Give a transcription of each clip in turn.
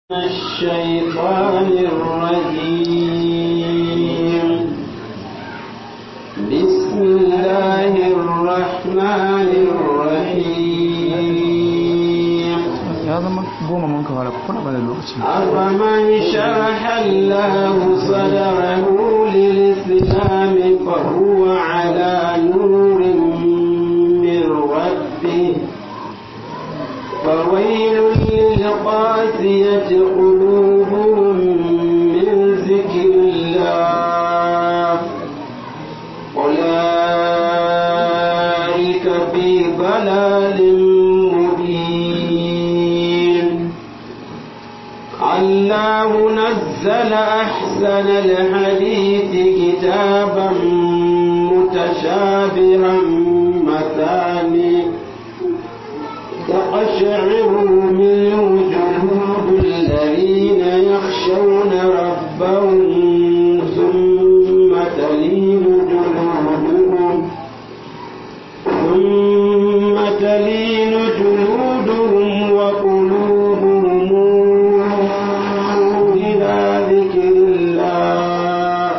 الشيطان الرجيم بسم الله الرحمن الرحيم ya zama goma mun ka fara kuna ba da lokaci أفمن شرح الله صدره للإسلام فهو على نور من ربه فويل للقاسية قلوبهم من ذكر الله أولئك في ضلال مبين الله نزل أحسن الحديث كتابا متشابها مثاني تقشعر منه جلود الذين يخشون ربهم ثم تلين جلودهم ثم تلين جلودهم وقلوبهم إلى ذكر الله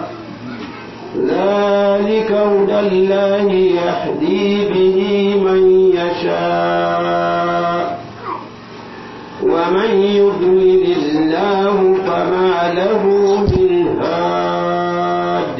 ذلك هدى الله يهدي به من يشاء ومن يضلل الله فما له من هاد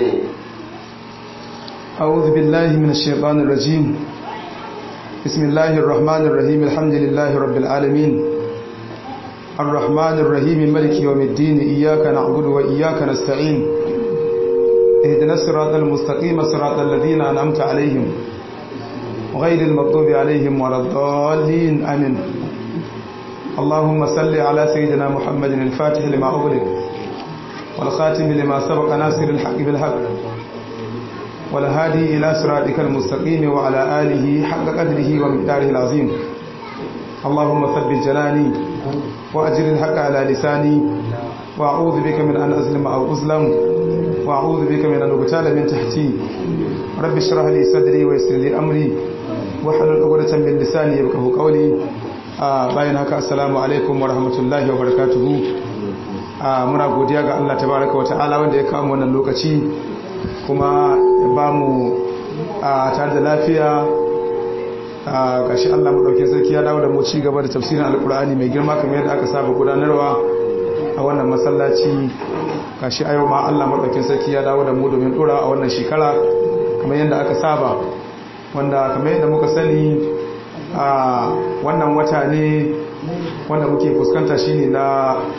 أعوذ بالله من الشيطان الرجيم بسم الله الرحمن الرحيم الحمد لله رب العالمين الرحمن الرحيم ملك يوم الدين إياك نعبد وإياك نستعين اهدنا الصراط المستقيم صراط الذين أنعمت عليهم غير المغضوب عليهم ولا الضالين آمين اللهم صل على سيدنا محمد الفاتح لما أغلق والخاتم لما سبق ناصر الحق بالحق والهادي إلى صراطك المستقيم وعلى آله حق قدره ومقداره العظيم اللهم ثبت جناني وأجر الحق على لساني وأعوذ بك من أن أظلم أو أظلم وأعوذ بك من أن أغتال من تحتي رب اشرح لي صدري ويسر لي أمري واحلل عقدة من لساني يفقهوا قولي آه باين هكا السلام عليكم ورحمة الله وبركاته آه muna godiya ga Allah tabaraka wa ta'ala wanda ya kawo wannan lokaci kuma ya ba mu a tare da lafiya a gashi Allah maɗauki sarki ya dawo da mu ci gaba da tafsirin alkur'ani mai girma kamar yadda aka saba gudanarwa a wannan masallaci gashi a yau ma Allah maɗauki sarki ya dawo da mu domin ɗora a wannan shekara kamar yadda aka saba wanda kamar yadda muka sani a wannan wata ne wanda muke fuskanta shine na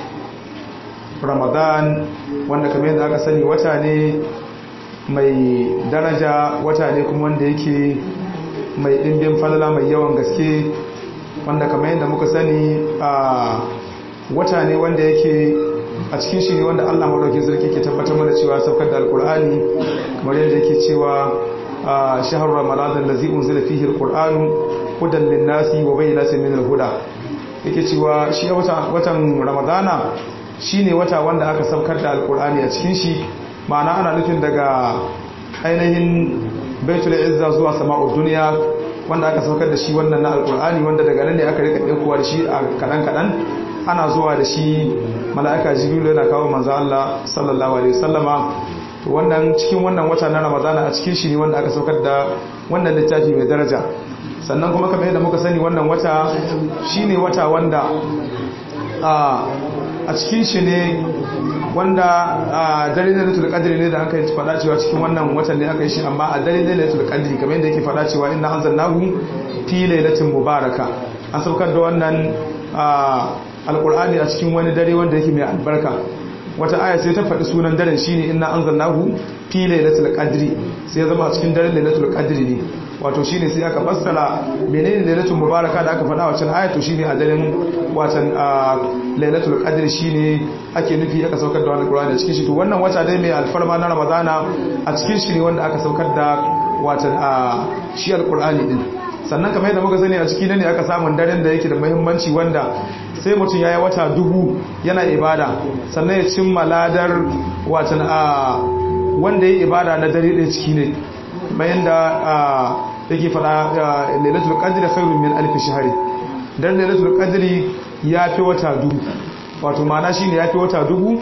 ramadan wanda kamar yadda aka sani wata ne mai daraja wata ne kuma wanda yake mai ɗimbin falala mai yawan gaske wanda kamar yadda muka sani a wata ne wanda yake a cikin shi ne wanda allah maɗauki sarki ke tabbatar mana cewa saukar da alkur'ani kamar yadda yake cewa a shahar ramadan da zi'un zila fihi alkur'anu hudan linnasi wa bayyana min alhuda yake cewa shi watan ramadana shine wata wanda aka saukar da alkur'ani a cikin shi ma'ana ana nufin daga ainihin baitul izza zuwa sama'ud duniya wanda aka saukar da shi wannan na alkur'ani wanda daga nan ne aka rika ɗaukowa da shi a kaɗan kaɗan ana zuwa da shi mala'ika jibrilu yana kawo manzo Allah sallallahu alaihi wasallama to wannan cikin wannan wata na ramadana a cikin shi ne wanda aka saukar da wannan littafi mai daraja sannan kuma kamar yadda muka sani wannan wata shine wata wanda a cikin shi ne wanda a dare na latul qadri ne da aka yi fada cewa cikin wannan watan ne aka yi shi amma a dare ne latul qadri kamar yadda yake fada cewa inna anzalnahu fi lailatin mubaraka an saukar da wannan alqur'ani a cikin wani dare wanda yake mai albarka wata aya sai ta faɗi sunan daren shine inna anzalnahu fi lailatul qadri sai ya zama a cikin daren lailatul qadri ne wato shine sai aka fassara menene lailatul mubaraka da aka faɗa wancan aya to shine a daren watan lailatul qadri shine ake nufi aka saukar da wannan qur'ani a cikin shi to wannan wata dai mai alfarma na ramadana a cikin shi ne wanda aka saukar da watan shi alqur'ani din sannan kamar yadda muka sani a ciki ne aka samu daren da yake da muhimmanci wanda sai mutum ya yi wata dubu yana ibada sannan ya cimma ladar watan a wanda ya ibada na dare ɗaya ciki ne bayan da yake fada lailatul qadri khairun min alf shahr dan lailatul qadri ya fi wata dubu wato ma'ana shine yafi wata dubu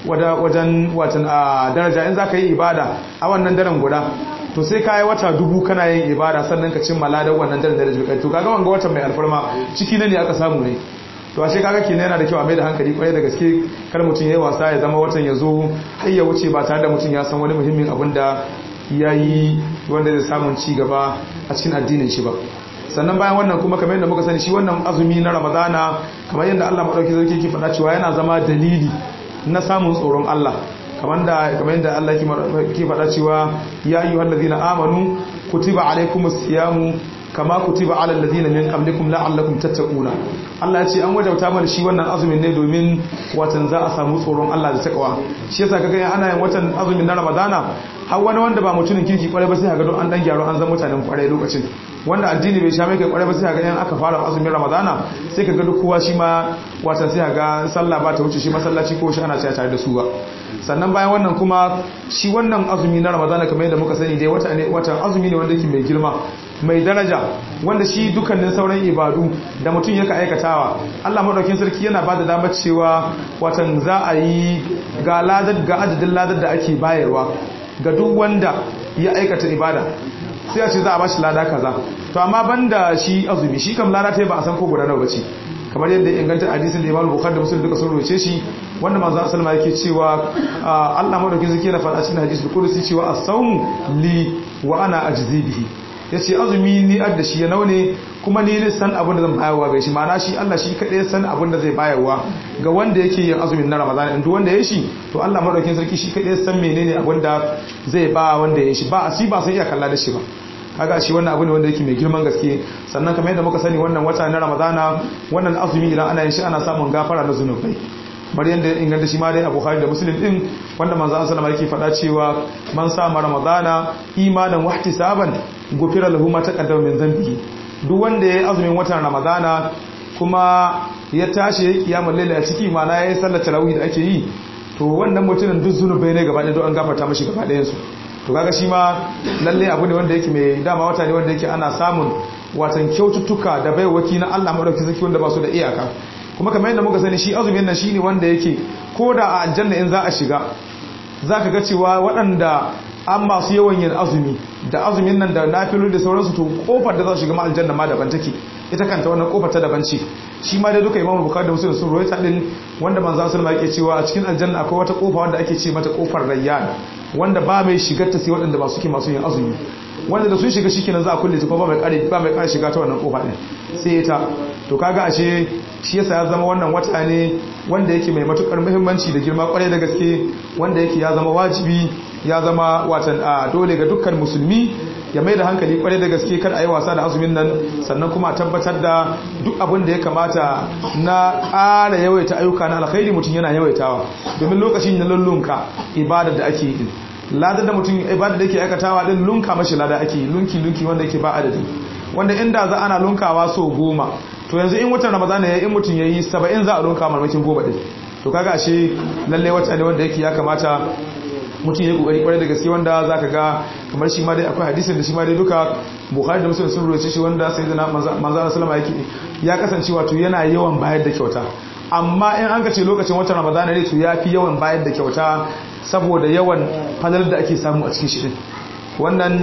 wajen watan a daraja in zaka yi ibada a wannan daren guda to sai ka yi wata dubu kana yin ibada sannan ka cin maladar wannan daren daraja kai to kaga wanga watan mai alfarma ciki ne aka samu ne to ashe kaga kenan yana da kyau a mai da hankali kwarai da gaske kar mutum yayi wasa ya zama watan ya zo har ya wuce ba tare da mutum ya san wani muhimmin abin da ya yi wanda zai samun ci gaba a cikin addinin shi ba sannan bayan wannan kuma kamar yadda muka sani shi wannan azumi na ramadana kamar yadda Allah madauki sarki ke faɗa cewa yana zama dalili na samun tsoron Allah kamar da kamar yadda Allah ke faɗa cewa ya ayyuhal ladina amanu kutiba alaykumus siyamu kama kutiba alal ladina min qablikum la'allakum tattaquna Allah ya ce an wajauta mana shi wannan azumin ne domin watan za a samu tsoron Allah da takawa shi yasa kaga ana yin watan azumin na Ramadana har wani wanda ba mutumin kirki kwarai ba sai kaga don an dan gyaro an zama mutanen kwarai lokacin wanda addini bai sha mai kai kwarai ba sai kaga yan aka fara azumin Ramadana sai kaga duk kowa shi ma watan sai kaga sallah ba ta wuce shi masallaci ko shi ana tsaya tare da su ba sannan bayan wannan kuma shi wannan azumi na Ramadana kamar yadda muka sani dai wata ne watan azumi ne wanda yake mai girma mai daraja wanda shi dukkanin sauran ibadu da mutum yaka aikatawa Allah madaukin sarki yana ba da damar cewa watan za a yi ga ladar ga adadin ladar da ake bayarwa ga duk wanda ya aikata ibada sai a ce za a bashi lada kaza to amma banda shi azumi shi kam lada ta ba a san ko guda nawa bace kamar yadda ya inganta hadisin da Imam Bukhari da Muslim duka sun roce shi wanda manzo sallama yake cewa Allah madaukin sarki yana faɗa cikin hadisi kudusi cewa as-sawmu li wa ana ajzi bihi ya ce azumi ni adda shi ya naune kuma ni ne san abin da zan bayarwa ga shi ma'ana shi Allah shi kaɗai san abin da zai bayarwa ga wanda yake yin azumin na Ramadan in duk wanda ya shi to Allah madaukakin sarki shi kaɗai san menene abin da zai ba wanda ya shi ba a shi ba sai iya kalla da shi ba kaga shi wannan abu ne wanda yake mai girman gaske sannan kamar yadda muka sani wannan wata na Ramadana wannan azumi idan ana yin shi ana samun gafara na zunubai bari yadda ya inganta shi ma dai a bukhari da muslim din wanda manzo an sallama yake faɗa cewa man sama ramadana imanan wa ihtisaban gufira lahu ma taqaddama min dhanbihi duk wanda yayi azumin watan ramadana kuma ya tashi yayi kiyamul layl a ciki mana yayi sallar tarawih da ake yi to wannan mutumin duk zunubai ne gaba ɗaya an gafarta mashi gaba ɗayan su to kaga shi ma lalle abu ne wanda yake mai dama wata ne wanda yake ana samun watan kyaututtuka da baiwaki na Allah madauki zaki wanda ba su da iyaka kuma kamar yadda muka sani shi azumin nan shine wanda yake ko da a aljanna in za a shiga zaka ga cewa waɗanda an masu yawan yin azumi da azumin nan da nafilu da sauransu to kofar da za su shiga ma aljanna ma daban take ita kanta wannan kofar ta daban ce shi ma dai duka imamu bukari da muslim sun rawaita din wanda manzo sallama yake cewa a cikin aljanna akwai wata kofa wanda ake ce mata kofar rayyan wanda ba mai shigar ta sai waɗanda ba suke masu yin azumi wanda da sun shiga shikenan za a kulle ta kuma ba mai kare ba mai kare shiga ta wannan kofa din sai ita to kaga ashe shi yasa ya zama wannan wata ne wanda yake mai matukar muhimmanci da girma kwarai da gaske wanda yake ya zama wajibi ya zama watan a dole ga dukkan musulmi ya mai da hankali kwarai da gaske kar a yi wasa da azumin nan sannan kuma a tabbatar da duk abin da ya kamata na ƙara yawaita ayyuka na alkhairi mutum yana yawaitawa domin lokacin na lullunka ibada da ake yi ladar da mutum ibada da yake aikatawa din lunka mashi lada ake yi lunki lunki wanda yake ba adadi wanda inda za ana lunkawa so goma to yanzu in watan ramadana ya in mutum ya yi saba'in za a lunka marmakin goma din to kaga ashe lalle wata ne wanda yake ya kamata mutum ya yi kokari kwarai da gaske wanda za ka ga kamar shi ma dai akwai hadisin da shi ma dai duka bukhari da muslim sun roce shi wanda sai da manzo sallama yake ya kasance wato yana yawan bayar da kyauta amma in an ka ce lokacin watan ramadana ne to ya fi yawan bayar da kyauta saboda yawan fadar da ake samu a cikin shi din wannan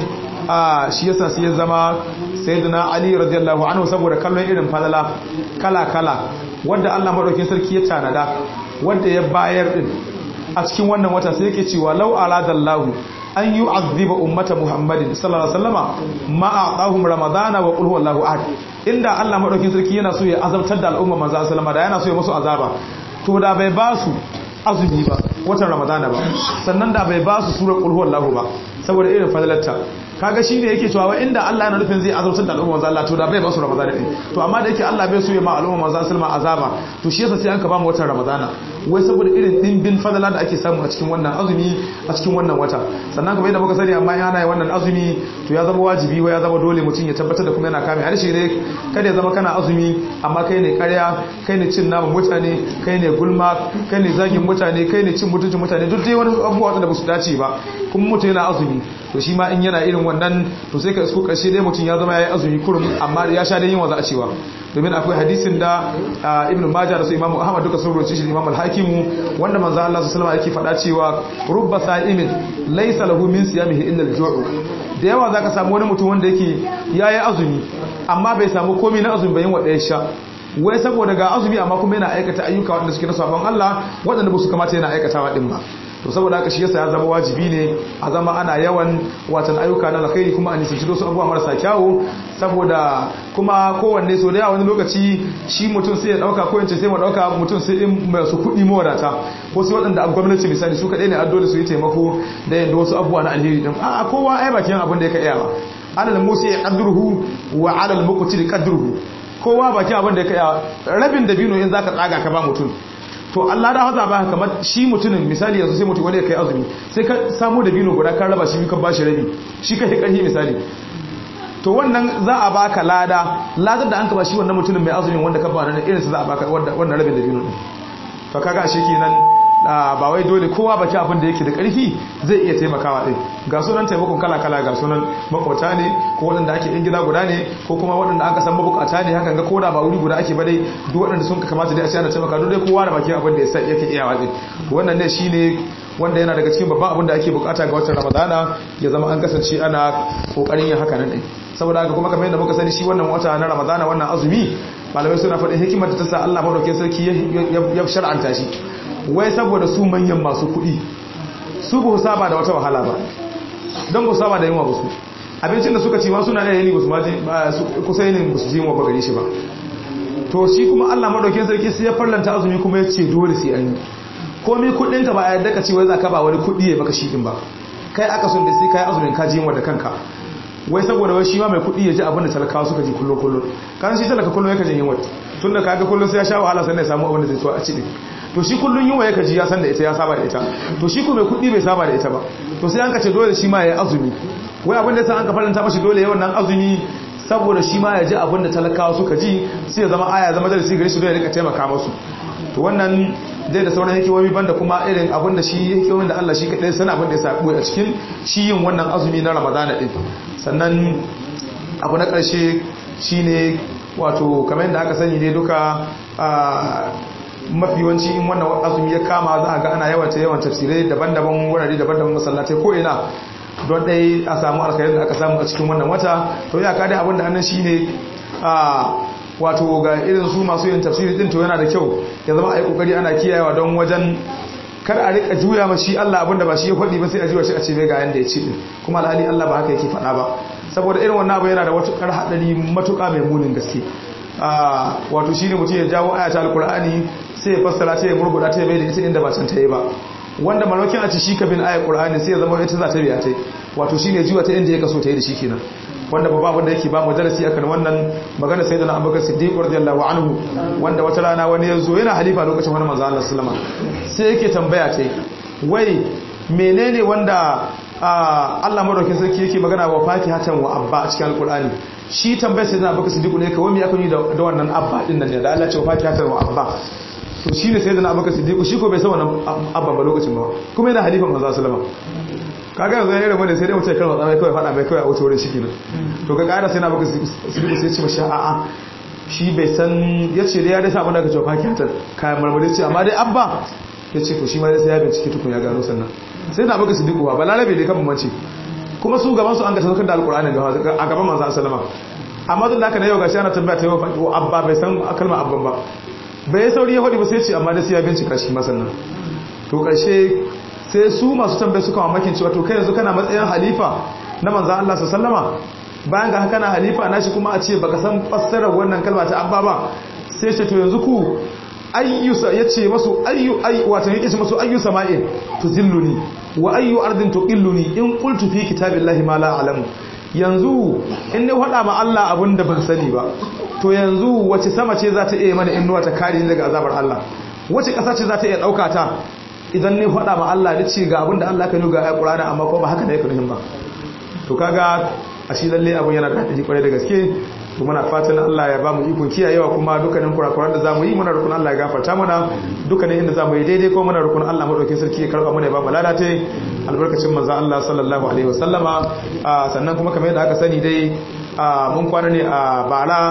a shi yasa sai ya zama sayyidina ali radiyallahu anhu saboda kallon irin fadala kala kala wanda Allah madaukakin sarki ya tanada wanda ya bayar din a cikin wannan wata sai yake cewa law aradallahu an yu'azziba ummata muhammadin sallallahu alaihi wasallama ma a'tahum ramadana wa qul huwallahu ahad inda Allah madaukakin sarki yana so ya azabtar da al'umma manzo sallama da yana so ya musu azaba to da bai ba su azumi ba watan ramadana ba sannan da bai ba su surar qul huwallahu ba saboda irin fadalarta kaga shine yake cewa wa inda Allah yana nufin zai azabtar da al'umma manzo Allah to da bai ba su ramadana din to amma da yake Allah bai so ya ma al'umma manzo sallama azaba to shi yasa sai an ka ba mu watan ramadana wai saboda irin dimbin fadala da ake samu a cikin wannan azumi a cikin wannan wata sannan kamar yadda muka sani amma yana yi wannan azumi to ya zama wajibi wai ya zama dole mutum ya tabbatar da kuma yana kame harshe ne kada ya zama kana azumi amma kai ne karya kai ne cin naman mutane kai ne gulma kai ne zagin mutane kai ne cin mutuncin mutane duk dai wani abubuwa da ba su dace ba kuma mutum yana azumi to shi ma in yana irin wannan to sai ka isko karshe dai mutum ya zama ya yi azumi kurum amma ya sha dai yin wa za a cewa domin akwai hadisin da ibn majah da su imamu ahmad duka sun roce shi imam al-hakimu wanda manzo Allah sallallahu alaihi wasallam yake faɗa cewa rubba sa'imin laysa lahu min siyamihi illa al-ju'u da yawa zaka samu wani mutum wanda yake yayi azumi amma bai samu komai na azumi bayan wanda ya sha wai saboda ga azumi amma kuma yana aikata ayyuka wanda suke na sabon Allah waɗanda ba su kamata yana aikatawa din ba to saboda haka shi yasa ya zama wajibi ne a zama ana yawan watan ayyuka na alkhairi kuma a nisanci wasu abubuwa marasa kyawu saboda kuma kowanne so da yawa wani lokaci shi mutum sai ya dauka ko yace sai mu dauka mutum sai in masu kuɗi mawadata ko su waɗanda a gwamnati misali su kaɗai ne addo da su yi taimako da yadda wasu abubuwa na alheri din a kowa ai bakin abin da ya ka iya ba alal musi qadruhu wa alal muqtir qadruhu kowa bakin abin da ya ka iya rabin dabino in zaka tsaga ka ba mutum to Allah da haza ba kamar shi mutumin misali yanzu sai mutum wani ya kai azumi sai ka samu da bino guda kan raba shi kan bashi rabi shi kai karhi misali to wannan za a baka lada ladar da an ka ba shi wannan mutumin mai azumin wanda ka ba nan irin sa za a baka wannan rabin da bino din to kaga shi kenan ba wai dole kowa baki abin da yake da karfi zai iya taimakawa din ga sunan taimakon kala kala ga sunan makwata ne ko waɗanda ake yan gida guda ne ko kuma waɗanda aka san mabukata ne hakan ga koda ba wuri guda ake ba dai duk waɗanda sun kamata dai a ce ana taimaka duk dai kowa da baki abin da yake iya wa din wannan ne shine wanda yana daga cikin babban abin da ake bukata ga watan ramadana ya zama an kasance ana kokarin yin haka nan din saboda haka kuma kamar yadda muka sani shi wannan wata na ramadana wannan azumi malamai suna faɗin hikimar da ta sa Allah madaukakin sarki ya shar'anta shi wai saboda su manyan masu kuɗi su ba saba da wata wahala ba don ba saba da yunwa ba su abincin da suka ci ma suna da yani ba su maji kusa yanin ba su ji yunwa ba gare shi ba to shi kuma Allah madaukakin sarki sai ya farlanta azumi kuma ya ce dole sai an yi komai kuɗin ka ba a yadda ka ce wai za ka ba wani kuɗi ya baka shi din ba kai aka son da sai kai azumin ka ji yunwa da kanka wai saboda wai shi ma mai kuɗi ya ji abin da talakawa suka ji kullum kullum kan shi talaka kullum yake jin yunwa tun da kaga kullum sai ya sha wahala sannan ya samu abin da zai so a ci to shi kullum yunwa yake ji ya san da ita ya saba da ita to shi ko mai kuɗi bai saba da ita ba to sai an ka ce dole shi ma ya yi azumi wai abin da sai an ka faranta mashi dole yawan nan azumi saboda shi ma ya ji abin da talakawa suka ji sai ya zama aya zama darasi gare su da ya rika taimaka musu to wannan dai da sauran hikimomi banda kuma irin abin da shi hikimomin da Allah shi kaɗai sana abin da ya sabu a cikin shi yin wannan azumi na ramadana ɗin sannan abu na ƙarshe shi ne wato kamar yadda aka sani ne duka mafi yawanci in wannan azumi ya kama za a ga ana yawanta yawan tafsirai daban-daban wurare daban-daban masallatai ko ina don ɗai a samu alkhairin da aka samu a cikin wannan wata to ya kada abin da annan shi ne wato ga irin su masu yin tafsiri din to yana da kyau ya zama a yi kokari ana kiyayewa don wajen kar a rika juya ma shi Allah abinda ba shi ya faɗi ba sai a juya shi a ce mai ga yanda ya ce din kuma alhali Allah ba haka yake faɗa ba saboda irin wannan abu yana da wata kar hadari matuƙa mai munin gaske wato shine mutum ya jawo ayata alqur'ani sai ya fassara ta ya murguda ta ya bai da ita inda ba can ta yi ba wanda malokin a ci shi ka bin ayat qur'ani sai ya zama ita za ta biya ta wato shine jiwa ta inda ya kaso ta yi da shi kenan wanda babba abin da yake ba mu darasi akan wannan magana sai da na abubakar siddiq radiyallahu anhu wanda wata rana wani ya zo yana halifa lokacin wani manzo Allah sallama sai yake tambaya ta wai menene wanda Allah madaukakin sarki yake magana wa fakihatan wa abba a cikin alqur'ani shi tambayar sai da abubakar siddiq ne kawai me ya kuni da wannan abba din nan ne da Allah ya ce wa fakihatan wa abba to shine sai da abubakar siddiq shi ko bai san wannan abba ba lokacin ba kuma yana halifa manzo sallama kaga yanzu ne da sai dai mutai kalma tsamai kawai fada mai kawai a wuce wurin shi kenan to ga ƙara sai na baka sirri sai ce mashi a'a shi bai san ya ce dai ya dai samu daga cewa fakiyatar kayan marmari ce amma dai abba ya ce to shi ma dai sai ya bincike tukun ya gano sannan sai na baka siddiqu ba larabe dai kan bambanci kuma su gaban su an ga saukar da alqur'ani a gaban manzo sallama amma duk da haka na yau gashi ana tambaya ta yau abba bai san kalmar abban ba bai sauri ya faɗi ba sai ce amma dai sai ya bincika shi ma sannan to ƙarshe sai su masu tambaye suka mamakin cewa to kai yanzu kana matsayin halifa na manzan Allah sallama bayan ga kana halifa nashi kuma a ce baka san fassarar wannan kalma ta abba ba sai ce to yanzu ku ayyusa yace masu ayyu ay wato yake ce masu ayyu sama'in tuzilluni wa ayyu ardin tuqilluni in qultu fi kitabillahi ma la a'lamu yanzu in ne faɗa ma Allah abin da ban sani ba to yanzu wace sama ce za ta iya mana innuwa ta kare ni daga azabar Allah wace ƙasa ce za ta iya ɗauka ta idan ne faɗa ma Allah da ce ga abin da Allah ka nuga a ƙurana amma ko ba haka da ya kunuhin ba to kaga a shi lalle abin yana da haɗari kwarai da gaske to muna fatan Allah ya ba mu ikon kiyayewa kuma dukkanin kurakuran da za mu yi muna rukun Allah ya gafarta mana dukkanin inda za mu yi daidai ko muna rukun Allah maɗaukin sarki ya karɓa mana ya ba mu ladata albarkacin manzan Allah sallallahu alaihi wasallama sannan kuma kamar yadda aka sani dai mun kwana ne a bara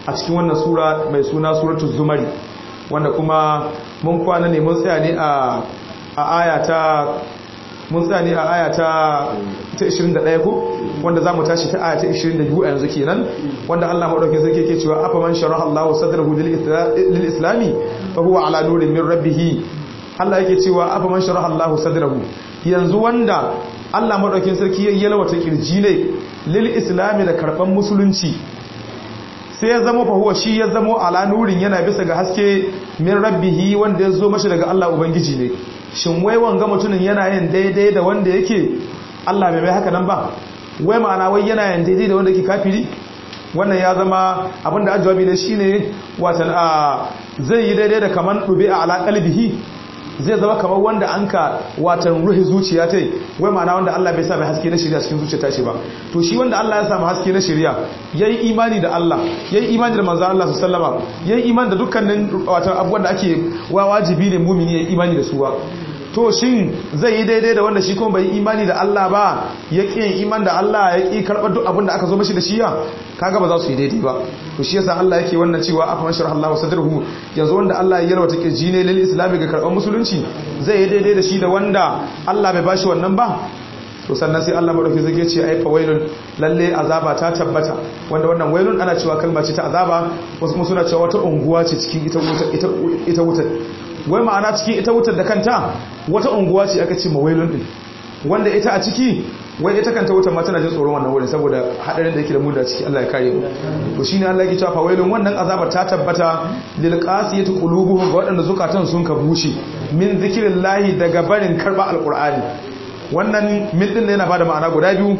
a cikin wannan sura mai suna suratul zumari wanda kuma mun kwana ne mun tsaya ne a aya ta mun tsaya ne a aya ta 21 ko wanda za mu tashi ta aya ta 22 a yanzu kenan wanda Allah maɗaukin sarki ke cewa afa man sharaha Allahu sadrahu lil islami fa huwa ala nurin min rabbih Allah yake cewa afa man sharaha Allahu sadrahu yanzu wanda Allah maɗaukin sarki ya yalwata kirji ne lil islami da karban musulunci sai ya zama fahuwa shi ya zama ala nurin yana bisa ga haske min rabbihi wanda ya zo mashi daga Allah ubangiji ne shin wai wanga mutumin yana yin daidai da wanda yake Allah bai mai haka nan ba wai ma'ana wai yana yin daidai da wanda yake kafiri wannan ya zama abinda ajawabi ne shine watan a zai yi daidai da kaman dubi a ala qalbihi zai zama kamar wanda an ka watan ruhi zuciya ta wai ma'ana wanda Allah bai sa mai haske na shirya cikin zuciya ta ce ba to shi wanda Allah ya sa mai haske na shirya yayi imani da Allah yayi imani da manzon Allah sallallahu alaihi yayi imani da dukkanin watan abubuwan da ake wa wajibi ne mu'mini yayi imani da su ba to shin zai yi daidai da wanda shi kuma bai yi imani da Allah ba ya ƙi yin iman da Allah ya ƙi karɓar duk abin da aka zo mashi da shi ya kaga ba za su yi daidai ba to shi yasa Allah yake wannan cewa afa man sharha Allah sadrahu yanzu wanda Allah ya yarwata kirji ne lil islami ga karɓar musulunci zai yi daidai da shi da wanda Allah bai bashi wannan ba to sannan sai Allah madauki zai ce ai fa wailun lalle azaba ta tabbata wanda wannan wailun ana cewa kalma ce ta azaba wasu kuma suna cewa wata unguwa ce cikin ita ita ita wutar wai ma'ana cikin ita wutar da kanta wata unguwa ce aka ce mawailun din wanda ita a ciki wai ita kanta wutar ma tana jin tsoron wannan wurin saboda hadarin da yake da mu da ciki Allah ya kare mu to shine Allah yake cewa fawailun wannan azaba ta tabbata lil qasiyati qulubuhum ga wadanda zukatan sun ka bushe min zikrillahi daga barin karba alqur'ani wannan min din yana bada ma'ana guda biyu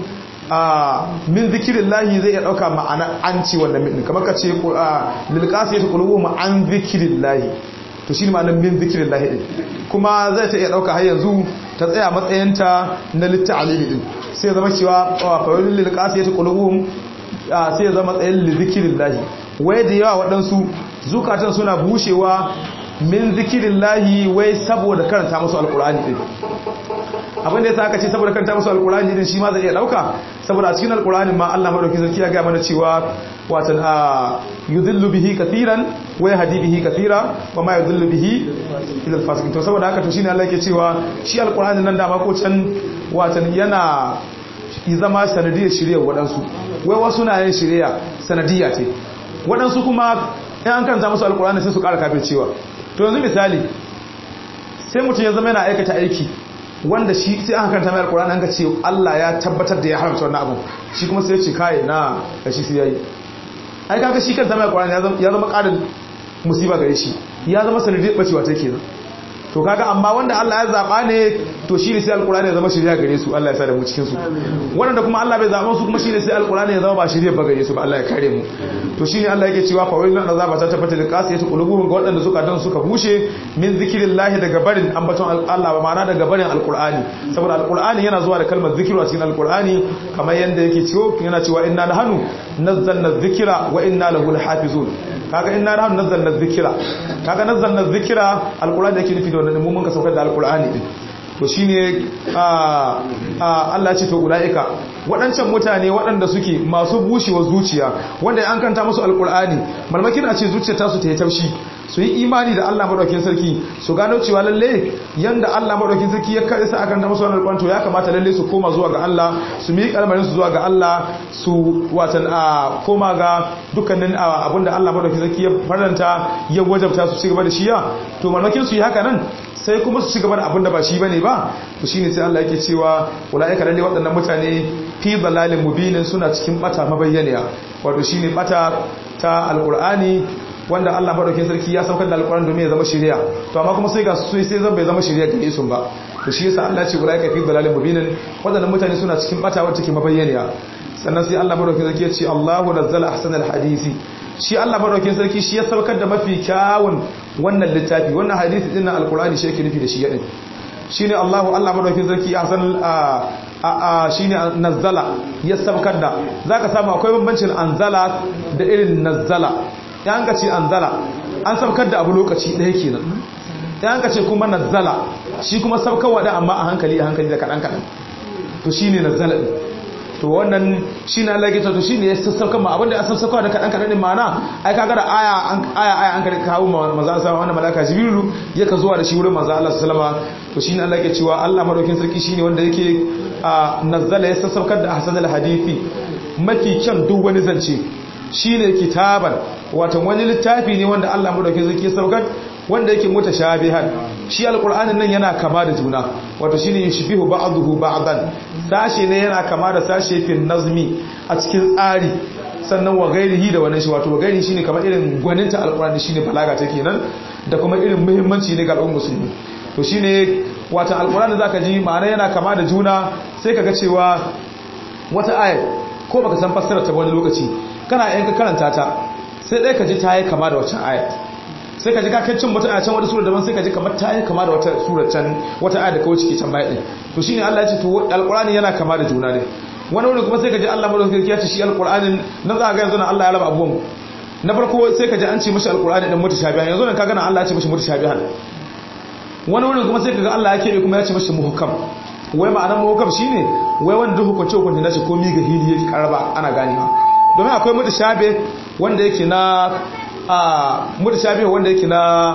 a min zikrillahi zai iya dauka ma'ana an ci wannan min kamar ka ce lil qasiyati qulubuhum an zikrillahi to shi ne ma'anar min zikirin lahi ɗin kuma zai ta iya ɗauka har yanzu ta tsaya matsayinta na litta alili ɗin sai zama cewa fayoyin lilkasi ya ta ƙulubuhun sai ya zama matsayin zikirin lahi wai da yawa waɗansu zukatan suna bushewa min zikirin lahi wai saboda karanta musu alƙulani ɗin abin da ya sa aka ce saboda karanta musu alƙulani ɗin shi ma zai iya ɗauka saboda a cikin alƙulani ma Allah maɗauki sarki ya gaya mana cewa watan a yudhillu bihi kathiran wa yahdi bihi kathira wa ma yudhillu bihi ila al-fasiqin to saboda haka to shine Allah yake cewa shi alqur'ani nan da ma ko can watan yana zama sanadiyar shirye wadansu wai wasu na yin shirya sanadiyya ce wadansu kuma in an kanta musu alqur'ani sai su ƙara kafircewa to yanzu misali sai mutum ya zama yana aikata aiki wanda shi sai aka kanta mai alqur'ani an ga ce Allah ya tabbatar da ya haramta wannan abu shi kuma sai ya ce kai na kashi sai yayi ai kaga shi kan zama alqur'ani ya zama ƙarin musiba gare shi ya zama sanadiyar bacewa ta kenan to kaga amma wanda Allah ya zaba ne to shi ne sai alqur'ani ya zama shiriya gare su Allah ya sa da mu cikin su wanda kuma Allah bai zaba su kuma shi ne sai alqur'ani ya zama ba shiriya ba gare su ba Allah ya kare mu to shine Allah yake cewa fa wailun azaba ta tabbata da qasiyatu qulubuhum ga wadanda suka dan suka bushe min zikrillahi daga barin ambaton Allah ba ma'ana daga barin alqur'ani saboda alqur'ani yana zuwa da kalmar zikiru a cikin alqur'ani kamar yanda yake cewa yana cewa inna nahnu nazzalna dhikra wa inna lahu lahafizun kaga inna nahnu nazzalna dhikra kaga nazzalna dhikra alqur'ani yake nufi da wannan mun ka saukar da alqur'ani din to shine a Allah ya ce to ulaika waɗancan mutane waɗanda suke masu bushewa zuciya wanda an kanta musu alqur'ani malmakin a ce zuciyar tasu ta yi taushi su yi imani da Allah madaukakin sarki su gano cewa lalle yanda Allah madaukakin sarki ya kare sa akan da musu wannan alqur'ani to ya kamata lalle su koma zuwa ga Allah su mi kalmarin su zuwa ga Allah su watan a koma ga dukkanin abinda Allah madaukakin sarki ya faranta ya wajabta su ci gaba da shiya to malmakin su yi haka nan sai kuma su ci gaba da abin da ba shi bane ba to shine sai Allah yake cewa ulaika lalle waɗannan mutane fi dalalin mubinin suna cikin bata mabayyaniya wato shine bata ta alqur'ani wanda Allah madaukakin sarki ya saukar da alqur'ani domin ya zama shari'a to amma kuma sai ga su sai zan bai zama shari'a gare su ba to shi yasa Allah ya ce ulaika fi dalalin mubinin waɗannan mutane suna cikin bata wacce take mabayyaniya sannan sai Allah madaukakin sarki ya ce Allahu nazzala ahsanal hadisi shi Allah madaukakin sarki shi ya saukar da mafi kyawun wannan littafi wannan hadisi din na alqur'ani shi yake nufi da shi yadin shine Allahu Allah madaukakin sarki ahsan a a shine nazzala ya saukar da zaka samu akwai bambancin anzala da irin nazzala yan ka ce anzala an saukar da abu lokaci ɗaya kenan yan ka ce kuma nazzala shi kuma saukarwa da amma a hankali a hankali da kadan kadan to shine nazzala din to wannan shine Allah ya to shine ya sassauka ma abinda ya sassauka da kadan kadan din ma'ana ai kaga da aya an aya aya an kare kawo manzo Allah sallallahu alaihi malaka jibrilu yaka zuwa da shi wurin manzo Allah sallallahu alaihi to shine Allah yake cewa Allah madaukin sarki shine wanda yake nazzala ya sassaukar da ahsanul hadisi mafi kyan duk wani zance shine kitaban wato wani littafi ne wanda Allah madaukin sarki ya saukar wanda yake mutashabihan shi alqur'anin nan yana kama da juna wato shine yushbihu ba'dahu ba'dan sashi ne yana kama da sashi fi nazmi a cikin tsari sannan wa gairihi da wannan shi wato wa gairihi shine kamar irin gwaninta alqur'ani shine balaga take nan da kuma irin muhimmanci ne ga al'ummar musulmi to shine wato alqur'ani zaka ji ma'ana yana kama da juna sai kaga cewa wata ayat ko baka san fassarar ta wani lokaci kana yanka karanta ta sai dai ka ji ta yi kama da waccan ayat sai ka ji ka kai cin wata a can wata sura daban sai ka ji kamar ta yi kama da wata sura can wata aya da kawai cike can baya din to shine Allah ya ce to alqur'ani yana kama da juna ne wani wani kuma sai ka ji Allah madaukakin ya ce shi alqur'anin nan za ka ga yanzu nan Allah ya raba abubuwan na farko sai ka ji an ce mishi alqur'ani din mutashabihan yanzu nan ka gana Allah ya ce mishi mutashabihan wani wani kuma sai ka ga Allah ya kebe kuma ya ce mishi muhkam wai ma'anar muhkam shine wai wanda duk hukunce hukunce nashi komai ga hili yake karaba ana ganewa domin akwai mutashabe wanda yake na a mutashabe wanda yake na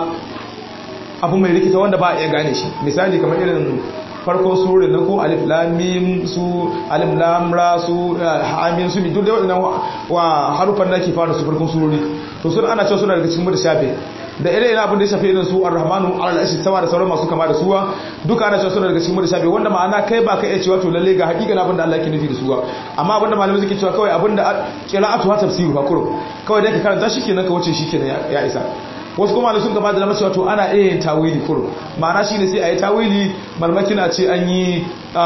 abu mai rikita wanda ba a iya gane shi misali kamar irin farkon sura na ko alif lam mim su alif lam ra su amin su duk da wadannan wa harufan da ke fara su farkon surori to sun ana cewa suna daga cikin mutashabe da irin abin da ya shafi irin su ar-rahmanu al-arshi sama da sauran masu kama da suwa duka ana cewa suna daga cikin mutashabe wanda ma'ana kai ba ka iya cewa to lalle ga hakikan abin da Allah yake nufi da suwa amma abin da malamai suke cewa kawai abin da qira'atu ha tafsiru ha kurum kawai dai ka karanta shi kenan ka wuce shi kenan ya isa wasu kuma sun gaba da lamar cewa to ana iya yin tawili kurum ma'ana shine sai a yi tawili malmaki na ce an yi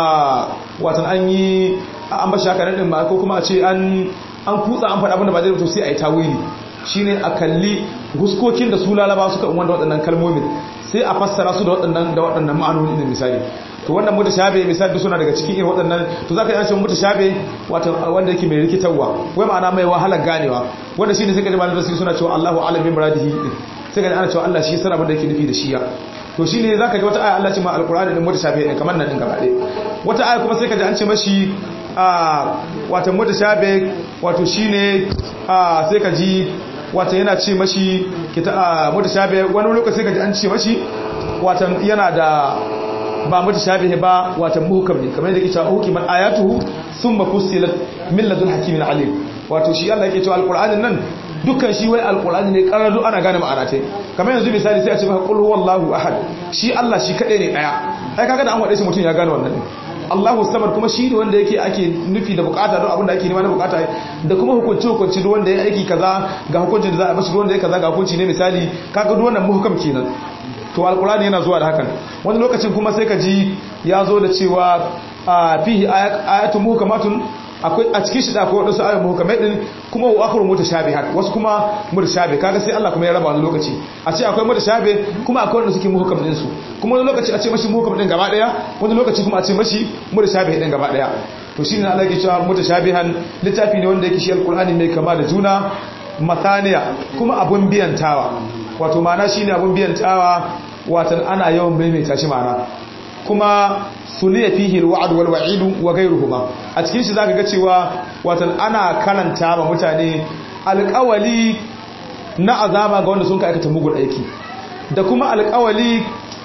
watan an yi an bashi haka nan ma ko kuma a ce an an kutsa an faɗa abin da ba zai to sai a yi tawili shine a kalli huskokin da su lalaba suka wanda waɗannan kalmomin sai a fassara su da waɗannan da waɗannan ma'anoni ne misali to wannan mutashabe misali duk suna daga cikin irin waɗannan to zaka yi an ce mutashabe wato wanda yake mai rikitarwa wai ma'ana mai wahalar ganewa wanda shine sai ka ji malamin suna cewa Allahu a'lam bi muradihi sai ka ji ana cewa Allah shi sana abin da yake nufi da shi ya to shine zaka ji wata aya Allah ce ma alqur'ani din mutashabe din kamar nan din gaba ɗaya wata aya kuma sai ka ji an ce mashi a wato mutashabe wato shine a sai ka ji wata yana ce mashi kita mutashabe wani lokaci sai ka ji an ce mashi wata yana da ba mutashabihi ba wata muhkam ne kamar yadda yake cewa hukiman ayatuhu thumma fussilat min ladun hakimin alim wato shi Allah yake cewa alqur'anin nan dukkan shi wai alqur'ani ne karadu ana gane ma'ana ta kamar yanzu misali sai a ce maka qul huwallahu ahad shi Allah shi kadai ne daya ai kaga da an wade shi mutum ya gane wannan ne Allahu samad kuma shi ne wanda yake ake nufi da bukata don abin da ake nema na bukata da kuma hukunci hukunci duk wanda ya aiki kaza ga hukuncin da za a bashi duk wanda ya kaza ga hukunci ne misali kaga duk wannan muhkam kenan to alkurani yana zuwa da hakan wani lokacin kuma sai ka ji ya zo da cewa fihi ayatun muhkamatun akwai a cikin shi da akwai wadansu ayoyin muhkamai din kuma wa akhru mutashabihat wasu kuma mutashabih kaga sai Allah kuma ya raba wani lokaci a ce akwai mutashabih kuma akwai wanda suke muhkam din su kuma wani lokaci a ce mashi muhkam din gaba daya wani lokaci kuma a ce mashi mutashabih din gaba daya to shine Allah yake cewa mutashabihan littafi ne wanda yake shi alkurani mai kama da juna mathaniya kuma abun biyantawa wato mana shine abun biyantawa watan ana yawan maimaita shi mana kuma suliya fihi alwa'd wal wa'id wa ghayruhuma a cikin shi zaka ga cewa watan ana karanta ma mutane alƙawali na azaba ga wanda sun ka aikata mugun aiki da kuma alƙawali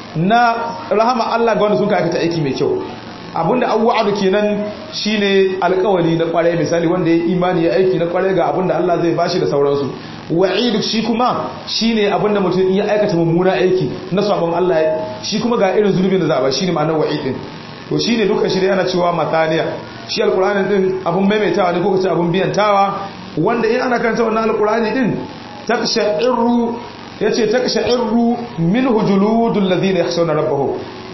na rahama Allah ga wanda sun ka aikata aiki mai kyau abinda an wa'adu kenan shine alƙawali na kwarai misali wanda ya imani ya aiki na kwarai ga abinda Allah zai bashi da sauransu wa'idu shi kuma shine abinda mutum ya aikata mummuna aiki na sabon Allah shi kuma ga irin zunubin da za a ba shine ma'anar wa'idin to shine duka shi yana cewa mataniya shi alqur'anin din abun maimaitawa ne ko kace abun biyantawa wanda in ana karanta wannan alqur'ani din taksha'irru yace taksha'irru minhu juludul ladina yakhshawna rabbahum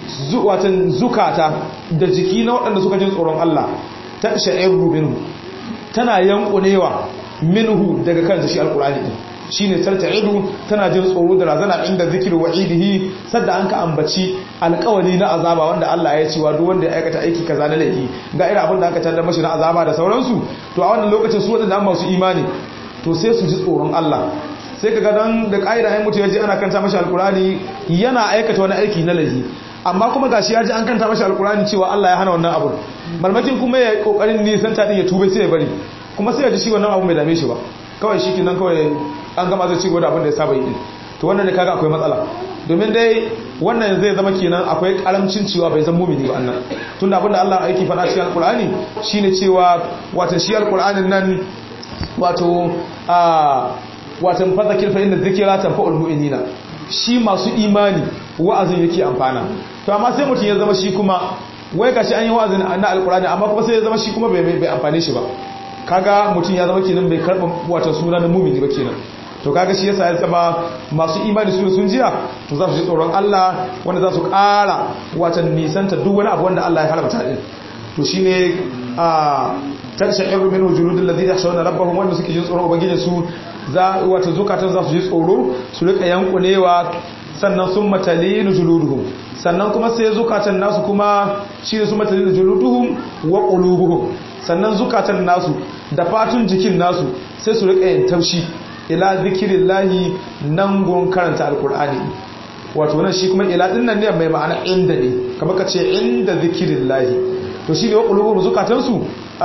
watan zukata da jiki na waɗanda suka jin tsoron Allah ta sha'irru minhu tana yankunewa minhu daga kansa shi alkurani din shine tarta'idu tana jin tsoro da razana inda zikiru wa'idihi sadda an ka ambaci alƙawari na azaba wanda Allah ya ce wa duk wanda ya aikata aiki kaza na laifi ga irin abin da aka tada mashi na azaba da sauransu to a wannan lokacin su wadanda masu imani to sai su ji tsoron Allah sai kaga dan da ƙa'ida ai mutu yaji ana kanta mashi alkurani yana aikata wani aiki na laifi amma kuma gashi ya ji an kanta mashi alkurani cewa Allah ya hana wannan abu malmakin kuma ya kokarin nisan ta din ya tube sai ya bari kuma sai ya ji shi wannan abu bai dame shi ba kawai shi kinan kawai an gama zai ci gaba da abin da ya saba yi to wannan ne kaga akwai matsala domin dai wannan zai zama kenan akwai karamcin cewa bai zama mumini ba annan tunda abinda Allah yake faɗa cikin alkur'ani shine cewa wato shi alkur'anin nan wato a wato fadakir fa inda zikira tanfa'ul mu'minina shi masu imani wa'azin yake amfana to amma sai mutum ya zama shi kuma wai gashi an yi wa'azin na alkur'ani amma kuma sai ya zama shi kuma bai bai amfane shi ba kaga mutum ya zama kenan bai karba wato suna na mumini ba kenan to kaga shi yasa ya zama masu imani su sun jiya to za su ji tsoron Allah wanda za su ƙara watan nisanta duk wani abu wanda Allah ya haramta din to shine a taksha'iru min wujudil ladina yakhshawna rabbahum wanda suke jin tsoron ubangijin su za wata zukatan za su ji tsoro su rika yankunewa sannan sun matalinu juluduhum sannan kuma sai zukatan nasu kuma shine su matalinu juluduhum wa qulubuhum sannan zukatan nasu da fatun jikin nasu sai su rika yin taushi ila zikirillahi nan gon karanta alkur'ani wato nan shi kuma ila din nan ne mai ma'ana inda ne kamar ka ce inda zikirillahi to shi ne wa qulubuhum zukatan su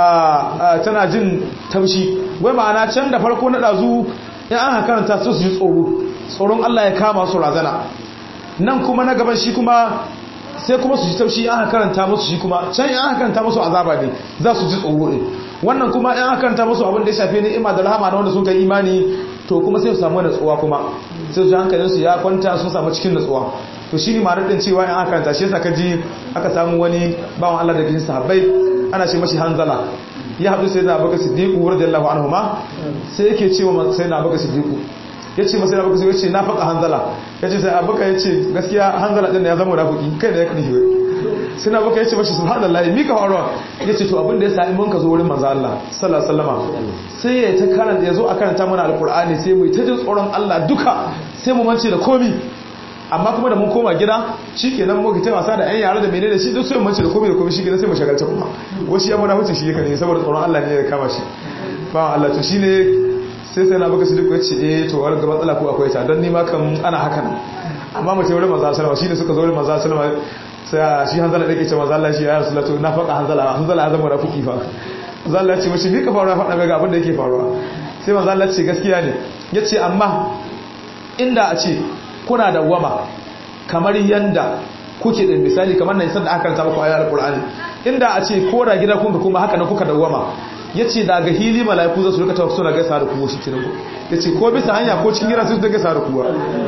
tana jin taushi wai ma'ana can da farko na dazu in an karanta su su ji tsoro tsoron Allah ya kama su razana nan kuma na gaban shi kuma sai kuma su ji taushi an karanta musu shi kuma can in an karanta musu azaba ne za su ji tsoro ne wannan kuma in an karanta musu abin da ya shafe ni'ima da rahama na wanda sun kai imani to kuma sai su samu natsuwa kuma sai su hankalin su ya kwanta sun samu cikin natsuwa to shi ne ma'anar din cewa in an karanta shi yasa ka ji aka samu wani bawan Allah da cikin sahabbai ana ce mashi hanzala ya haɗu sai na baka siddiqu radiyallahu anhu ma sai yake cewa sai na baka siddiqu ya ce masu rabu ya ce na faƙa hanzala ya ce sai abuka ya ce gaskiya hanzala ɗin da ya zama rafuki kai da ya kaɗi hiwe suna abuka ya ce mashi su haɗa layi mika faruwa ya ce to abin da ya sa iman ka zo wurin manzo Allah sallallahu sallama sai ya ta karanta ya zo a karanta mana alƙur'ani sai mu ta jin tsoron Allah duka sai mu mance da komi amma kuma da mun koma gida shi kenan mu ta wasa da 'yan yara da menene shi duk sai mu mance da komi da komi shi kenan sai mu shagalta kuma wasu ya mana huce shi ya kane saboda tsoron Allah ne ya kama shi ba Allah to shine sai sai na baka su duk wacce eh to wani ga matsala ko akwai ta don nima kan ana haka nan amma mace wurin manzo sallama shine suka zo wurin manzo sallama sai shi hanzala dake ce manzo Allah shi ya rasulullah to na faka hanzala hanzala ya zama rafiki fa manzo Allah ce mashi ni ka faruwa faɗa mai ga abin da yake faruwa sai manzo Allah ce gaskiya ne yace amma inda a ce kuna da wama kamar yanda kuke da misali kamar nan sanda aka karanta muku ayatul qur'ani inda a ce ko da gida kun kuma haka na kuka dawwama ya ce daga hili mala'iku za su rika tawafi suna gaisa da kuwa shi kiran ya ce ko bisa hanya ko cikin gida su ta gaisa da kuwa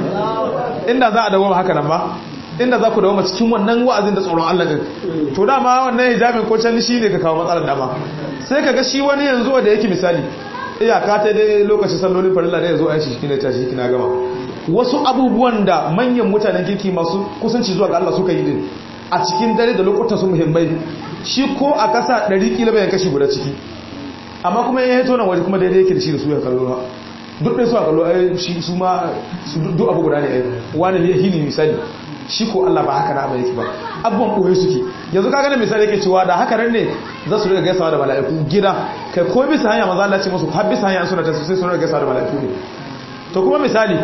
inda za a dawoma haka nan ba inda za ku dawoma cikin wannan wa'azin da tsoron Allah din to dama wannan hijabin ko can shi ne ka kawo matsalar dama sai ka ga shi wani yanzu da yake misali iyaka ta dai lokacin sallolin farilla da ya zo a shi kina tashi kina gama wasu abubuwan da manyan mutanen kirki masu kusanci zuwa ga Allah suka yi din a cikin dare da lokutan su muhimmai shi ko a kasa 100 kila bayan kashi guda ciki amma kuma ya yi nan waje kuma daidai yake da shi da su ya kallo ha duk ɗaya su a kallo ai shi su ma su duk abu guda ne ai wani ya hini misali shi ko Allah ba haka na ba yake ba abubuwan ɓoye suke yanzu ka gane misali yake cewa da haka nan ne za su riga gaisawa da mala'iku gida kai ko bisa hanya maza Allah ce musu har bisa hanya suna ta sai su riga gaisawa da mala'iku ne to kuma misali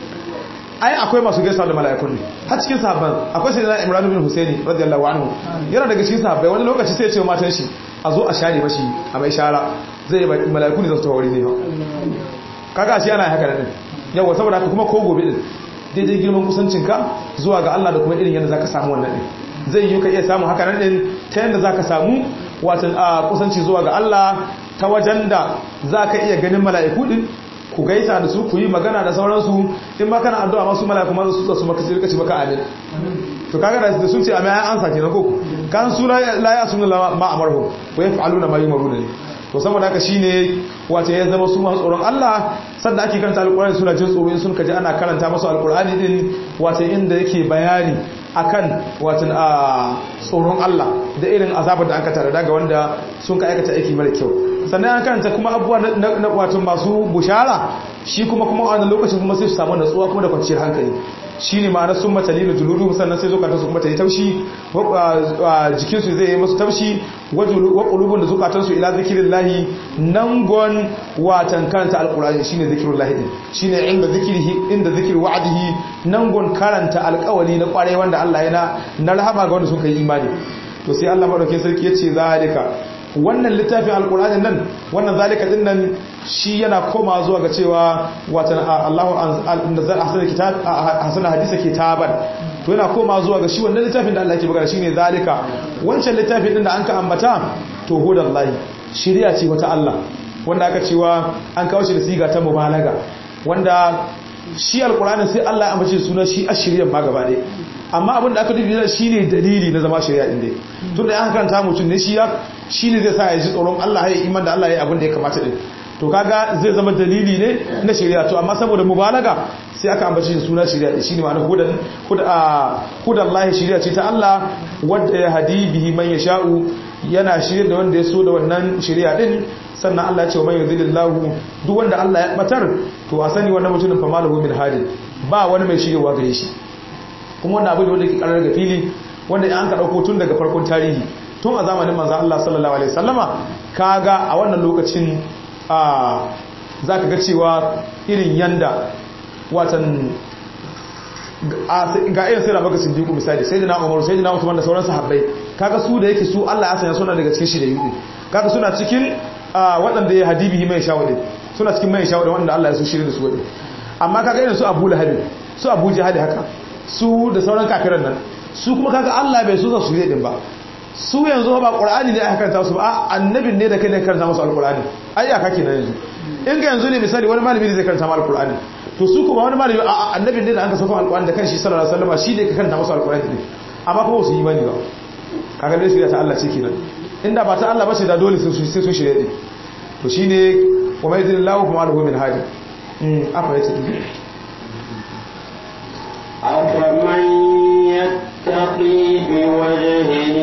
ai akwai masu gaisawa da mala'ikun ne har cikin sahabban akwai sai na Imran bin Husaini radiyallahu anhu yana daga cikin sahabbai wani lokaci sai ya ce wa matan shi a zo a share mashi a mai shara zai yi mala'iku ne za su tawari ne kaga shi yana haka din yawa saboda haka kuma ko gobe din daidai girman kusancinka zuwa ga Allah da kuma irin yadda zaka samu wannan din zai yi ka iya samu haka nan din ta yadda zaka samu watan a kusanci zuwa ga Allah ta wajen da zaka iya ganin mala'iku din ku gaisa da su ku yi magana da sauransu in ma kana addu'a masu mala'iku ma su su maka sirka ci maka amin to kaga da sun ce amin an ansa kenan ko kan su la ya sunu ma amarhu wa yaf'aluna ma yumaruna ne to saboda haka shine wace ya zama su masu tsoron Allah sanda ake karanta alkur'ani suna jin tsoro in sun kaji ana karanta masu alkur'ani din wace inda yake bayani akan watan a tsoron Allah da irin azabar da aka tare daga wanda sun ka aikata aiki mara kyau sannan an karanta kuma abubuwa na wato masu bushara shi kuma kuma a wannan lokacin kuma sai su samu natsuwa kuma da kwanciyar hankali shine ma'anar sun matalina juludu sannan sai zukatan su kuma ta yi taushi jikin su zai yi musu taushi wa qulubun da zukatan su ila zikrillahi nan gon watan karanta alqur'ani shine zikrullahi din shine inda zikrihi inda zikri wa'dihi nan gon karanta alƙawari na kwarai wanda Allah yana na rahama ga wanda suka yi imani to sai Allah madaukakin sarki yace zalika wannan littafin alkur'anin nan wannan zalika din nan shi yana koma zuwa ga cewa watan Allahu anzal ahsana kitab ahsana hadisa kitaban to yana koma zuwa ga shi wannan littafin da Allah yake magana shine zalika wancan littafin din da an ka ambata to hudallahi shari'a ce wata Allah wanda aka cewa an kawo shi da siga ta mubalaga wanda shi alkur'anin sai Allah ya ambace sunan shi ashiriyan ma gaba ɗaya amma abin da aka dubi shi ne dalili na zama shari'a din dai tun da an karanta mutum ne shi ya shi ne zai sa ya ji tsoron Allah ya iman da Allah ya abin da ya kamata din to kaga zai zama dalili ne na shari'a to amma saboda mubalaga sai aka ambace shi suna shari'a shi ne ma'ana hudan hudan Allah shari'a ce ta Allah wanda ya hadi bihi man yasha'u yana shirye da wanda ya so da wannan shari'a din sannan Allah ya ce wa man yudhilillahu duk wanda Allah ya batar to a sani wannan mutumin fa malahu min hadin ba wani mai shiryewa gare shi kuma wannan abu da wanda ke karar ga fili wanda an ka dauko tun daga farkon tarihi tun a zamanin manzon Allah sallallahu alaihi wasallama kaga a wannan lokacin a zaka ga cewa irin yanda watan ga irin sai baka sindiku misali sai dina umaru sai dina usman da sauran sahabbai kaga su da yake su Allah ya sanya suna daga cikin shi da yuɗi kaga suna cikin waɗanda ya hadibihi mai shawadin suna cikin mai shawadin wanda Allah ya so shirin da su wadin amma kaga irin su Abu Lahab su Abu Jahal haka su da sauran kafiran nan su kuma kaga Allah bai so su shirye din ba su yanzu ba Qur'ani ne aka karanta su ba annabin ne da kai ne karanta musu alqur'ani ai aka kenan yanzu in ga yanzu ne misali wani malami ne zai karanta mu alqur'ani to su kuma wani malami annabin ne da aka saka alqur'ani da kanshi sallallahu alaihi wasallam shi ne ka karanta musu alqur'ani ne amma kuma su yi bane ba kaga dai shirya ta Allah ce kenan inda ba ta Allah ba ce da dole sai su shirye din to shine wa mai zillahu kuma alahu min hadi mm afa yace أفمن يتقي بوجهه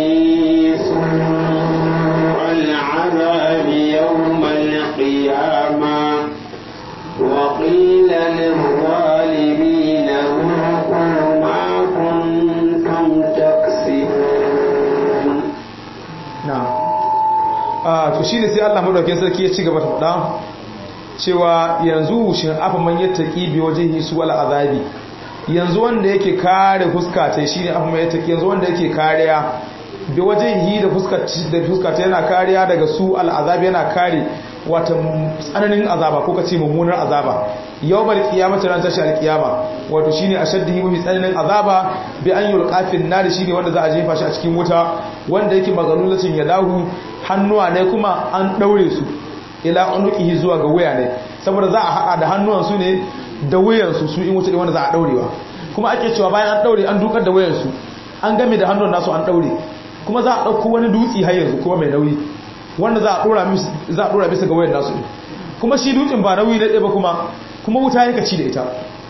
سوء العذاب يوم القيامة وقيل للظالمين ذوقوا ما كنتم تكسبون na'am ah to shine sai Allah madaukakin sarki ya ci gaba da faɗa cewa yanzu shin afa man yattaqi bi wajhihi su wal azabi yanzu wanda yake kare fuska ta shine afa man yattaqi yanzu wanda yake kariya bi wajhihi da fuska da fuska ta yana kariya daga su al azabi yana kare wata tsananin azaba ko kace mummunar azaba yawmal qiyamati ran tashi al qiyama wato shine ashaddihi mafi tsananin azaba bi an yulqafin nar shine wanda za a jefa shi a cikin wuta wanda yake magalulatin ya dahu hannuwa ne kuma an daure su ila unuqihi zuwa ga wuya ne saboda za a hada da hannuwan su ne da wuyan su su in wuta wanda za a daurewa kuma ake cewa bayan an daure an dukar da wuyan su an game da hannun nasu an daure kuma za a dauko wani dutsi har yanzu kuma mai nauyi wanda za a dora za a dora bisa ga wuyan nasu kuma shi dutsin ba nauyi ne ba kuma kuma wuta yake ci da ita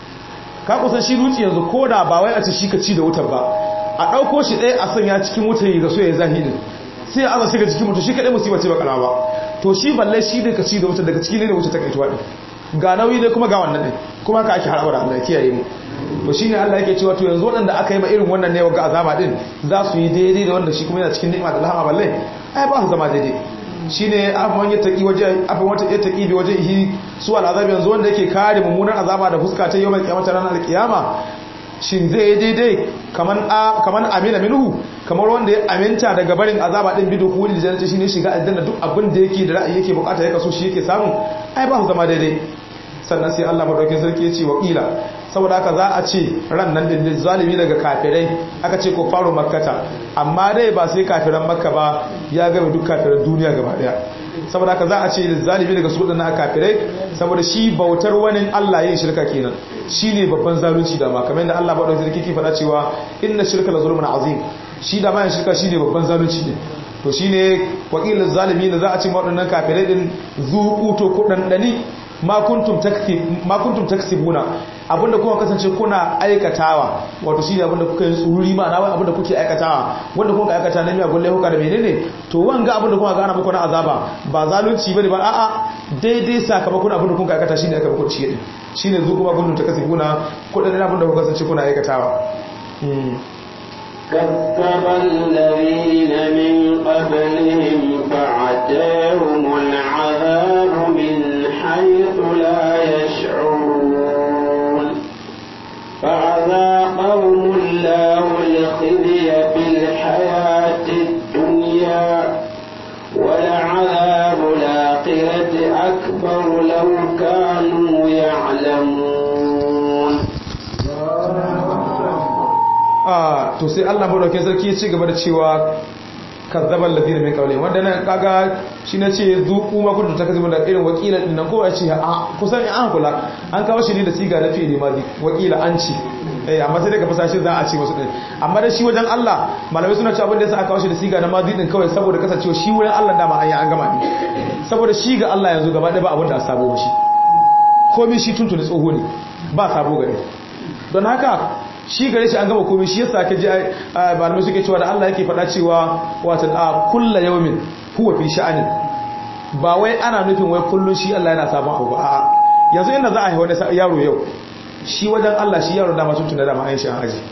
ka kusan shi dutsi yanzu koda ba wai a ci shi ka ci da wutar ba a ɗauko shi ɗaya a sanya cikin wuta yi ga so ya zahiri sai a zasu ga jikin mutu shi kaɗai musibar ce bakara ba to shi balle shi da ka ci da wuta daga ciki ne da wuta ta kaituwa ɗin ga nauyi ne kuma ga wannan ɗin kuma ka ake haraba da Allah ya kiyaye mu to shine Allah yake cewa to yanzu waɗanda aka yi ma irin wannan ne ga azaba ɗin za su yi daidai da wanda shi kuma yana cikin ni'ima da lahama balle ai ba su zama daidai shine afwan yattaqi waje afwan wata yattaqi bi wajhihi su al'azab yanzu wanda yake kare mummunan azaba da fuska ta yawmal qiyamah ranar alqiyama shin zai yi daidai kaman amina minhu kamar wanda ya aminta daga barin azaba din bido kuli da jannati shine shiga aljanna duk abin da yake da ra'ayi yake bukata yake so shi yake samu ai ba su zama daidai sannan sai Allah madaukakin sarki ya ce wa qila saboda haka za a ce ran nan din zalimi daga kafirai aka ce ko faro makkata amma dai ba sai kafiran makka ba ya game duk kafiran duniya gaba daya saboda haka za a ce zalimi daga su na kafirai saboda shi bautar wani Allah yin shirka kenan shine babban zalunci da ma kamar yadda Allah ba da sarki ke faɗa cewa inna shirka la zulmun azim shi da ma yin shirka shine babban zalunci ne to shine wakilin zalimi da za a ce waɗannan kafirai din zuku to kudandani ma kuntum taksib ma kuntum taksibuna abinda kuka kasance kuna aikatawa wato shine abinda kuka yi tsururi ma na wai abinda kuke aikatawa wanda kuka aikata na miya gulle huka da menene to wanga abinda kuka gana muku na azaba ba zalunci bane ba a'a daidai sakamakon abinda kuka aikata shine aka muku shi shine zu kuma kuntum taksibuna kudin abinda kuka kasance kuna aikatawa كذب الذين من قبلهم فعتاهم العذاب من حيث لا يشعرون فأذاقهم الله الخزي في الحياة الدنيا ولعذاب الآخرة أكبر لو كانوا يعلمون a to sai Allah madaukakin sarki ya ci gaba da cewa kazzabal ladina min qawlihim wanda nan kaga shi na ce zuku ma kuntum takzibu da irin wakila din nan ko ya ce a kusan an kula an kawo shi ne da siga na fi'ili madi wakila an ci eh amma sai daga fasashe za a ce wasu din amma da shi wajen Allah malamai suna cewa abin da yasa aka kawo shi da siga na madi din kawai saboda kasancewa shi wurin Allah dama an yi an gama ne saboda shi ga Allah yanzu gaba ɗaya ba abin da a sabo shi komai shi tuntuni tsoho ne ba sabo gare don haka shi gare shi an gama komai shi yasa ka ji malamai suke cewa da Allah yake faɗa cewa wato a kulla yawmin huwa fi sha'ani ba wai ana nufin wai kullun shi Allah yana sabon abu a'a yanzu inda za a yi wani yaro yau shi wajen Allah shi yaro dama sun tuna dama an shi an aji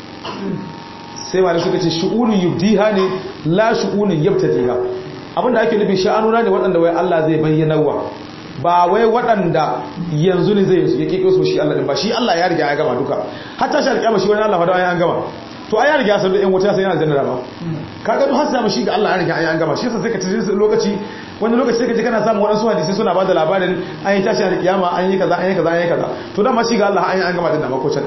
sai malamai suka ce shu'unun yubdiha ne la shu'unun yabtadiha abinda ake nufin sha'anuna ne waɗanda wai Allah zai bayyana wa ba wai waɗanda yanzu ne zai ya keke su shi Allah din ba shi Allah ya riga ya gama duka hatta shi alƙiyama shi wani Allah fada ya gama to ai ya riga san da ɗan wuta sai yana janna ba kaga duk hasa shi ga Allah ya riga ya gama shi yasa sai ka tafi lokaci wani lokaci sai ka ji kana samun waɗansu hadisi suna bada labarin an yi tashi alƙiyama an yi kaza an yi kaza an yi kaza to dama shi ga Allah an yi an gama din da ma ko can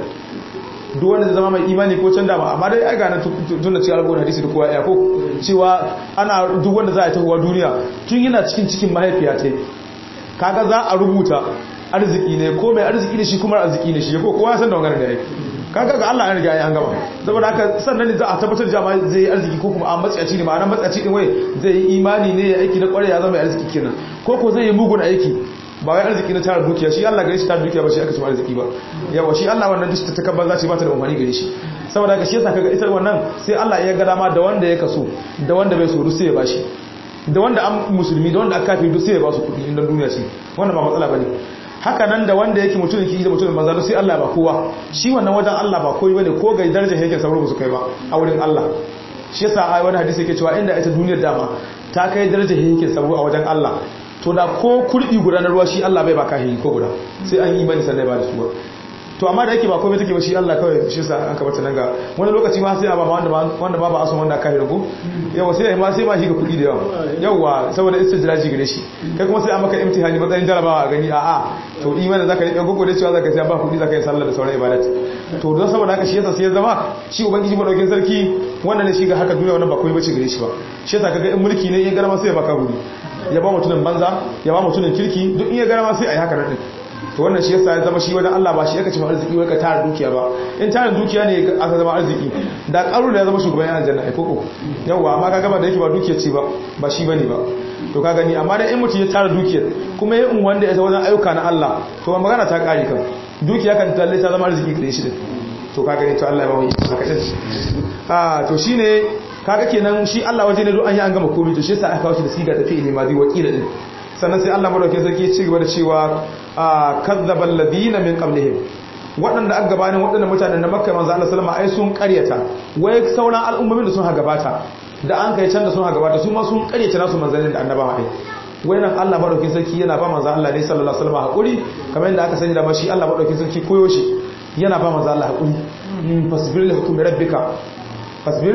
duk wanda zai zama mai imani ko can dama amma dai ai ga nan tun da cewa alƙawarin hadisi da kowa ya ko cewa ana duk wanda za a yi tahowa duniya tun yana cikin cikin mahaifiya ta kaga za a rubuta arziki ne ko mai arziki ne shi kuma arziki ne shi ko kowa san da wannan da yake kaga ga Allah ya riga ya an gama saboda haka sannan ne za a tabbatar da jama'a zai yi arziki ko kuma a matsayaci ne ma'ana matsayaci din wai zai yi imani ne ya aiki na kware ya zama arziki kenan ko ko zai yi mugun aiki ba wai arziki na tara dukiya shi Allah gare shi tara dukiya ba shi aka ci arziki ba yawa shi Allah wannan duk ta takabbar za ce ba ta da umarni gare shi saboda haka shi yasa kaga ita wannan sai Allah ya ga dama da wanda ya kaso da wanda bai so sai ya bashi da wanda an musulmi da wanda aka kafiri duk sai ya ba su kudi inda duniya ce wannan ba matsala bane haka nan da wanda yake mutumin ki da mutumin banza sai Allah ba kowa shi wannan wajen Allah ba koyi bane ko ga darajar yake sauro ba su kai ba a wurin Allah shi yasa ai wani hadisi yake cewa inda ita duniyar dama ta kai darajar yake sauro a wajen Allah to da ko kurdi guda na ruwa shi Allah bai ba kahi ko guda sai an yi imani sannan ba da su to amma da yake ba komai take ba shi Allah kawai shi sa an kabata nan ga wani lokaci ma sai a ba wanda wanda ba ba asun wanda kai rubu yawa sai ma sai ma shi ga kudi da yawa yawa saboda istijraji gare shi kai kuma sai a maka imtihani matsayin jarabawa a gani a a to imanin zaka rike gogo da cewa zaka sai ba kudi zaka yi sallah da sauran ibadat to don saboda haka shi yasa sai ya zama shi ubangiji madaukin sarki wannan ne shi ga haka duniya wannan ba komai bace gare shi ba shi yasa kaga in mulki ne in garama sai ya baka gudi ya ba mutumin banza ya ba mutumin kirki duk in ya garama sai a yi haka nan to wannan shi yasa ya zama shi wajen Allah ba shi yake cin arziki wai ka tara dukiya ba in tara dukiya ne aka zama arziki da karu da ya zama shugaban yan aljanna ai koko yawa amma kaga ba da yake ba dukiya ce ba ba shi bane ba to ka gani amma da in mutum ya tara dukiyar kuma ya in wanda ya wajen ayyuka na Allah to ba magana ta kare kan dukiya kan talle ta zama arziki gare shi din to ka gani to Allah ya ba mu haka din ah to shine kaga kenan shi Allah waje ne duk an yi an gama komai to shi yasa aka kawo shi da siga ta fi'ili madi wakila din sannan sai Allah madaukakin sarki ya ci gaba da cewa kazzabal ladina min qablihim waɗanda aka gabanin waɗannan mutanen na makka manzo Allah sallama ai sun ƙaryata wai sauran al'ummomin da sun ha gabata da an kai can da sun ha gabata su ma sun ƙaryata nasu manzannin da annabawa ai wai nan Allah madaukakin sarki yana ba manzo Allah ne sallallahu alaihi wasallam hakuri kamar yadda aka sani da ma shi Allah madaukakin sarki koyo shi yana ba manzo Allah hakuri fasbir li hukmi rabbika fasbir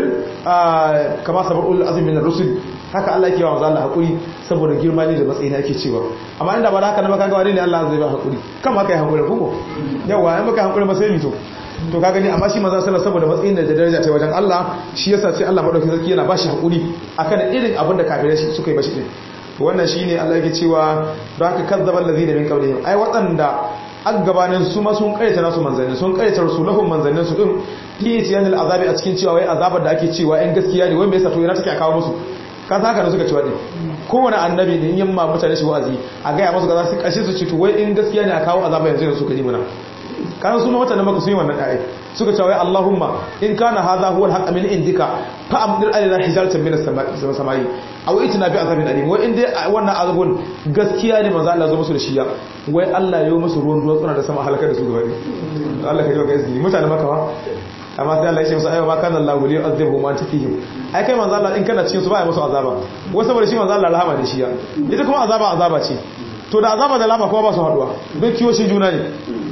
kama sabarul azim min ar-rusul haka Allah yake wa manzo Allah hakuri saboda girma ne da matsayi ne ake cewa amma inda ba haka na baka ga wani ne Allah zai ba hakuri kan ma kai hakuri ko yawa in baka hakuri ba sai mito to ka gani amma shi manzo sallallahu saboda matsayin da daraja ta wajen Allah shi yasa sai Allah madaukakin sarki yana bashi hakuri akan irin abin da kafirai shi suka yi bashi din to wannan shine Allah yake cewa don haka kazzabal ladina min qablihim ai waɗanda an gabanin su ma sun karyata nasu manzanni sun karyata rasulahum manzannin su din fi tiyanil azabi a cikin cewa wai azabar da ake cewa in gaskiya ne wai me yasa to yana take kawo musu ka haka da suka ci wadi kowane annabi ne yin ma mutane shi wa'azi a gaya masu gaza su kashe su ci to wai in gaskiya ne a kawo azaba yanzu yanzu suka yi muna kan su ma mutane maka sun yi wannan dai suka ce wai Allahumma in kana hadha huwa al-haqq min indika fa amdir alaina hijaratan min as-samai aw itina bi azabin alim wai in dai wannan azabun gaskiya ne manzo Allah zo musu da shi ya wai Allah ya yi musu ruwan duwatsuna da sama halakar da su gaba ne Allah ka ji wa gaskiya mutane maka ba amma sai Allah ya ce musu ayyama kana Allah wali azabhum wa tafihim ai kai manzo Allah in kana cikin su ba ya musu azaba wai saboda shi manzo Allah rahama ne shi ya ita kuma azaba azaba ce to da azaba da lama kuma ba su haduwa don kiyo shi juna ne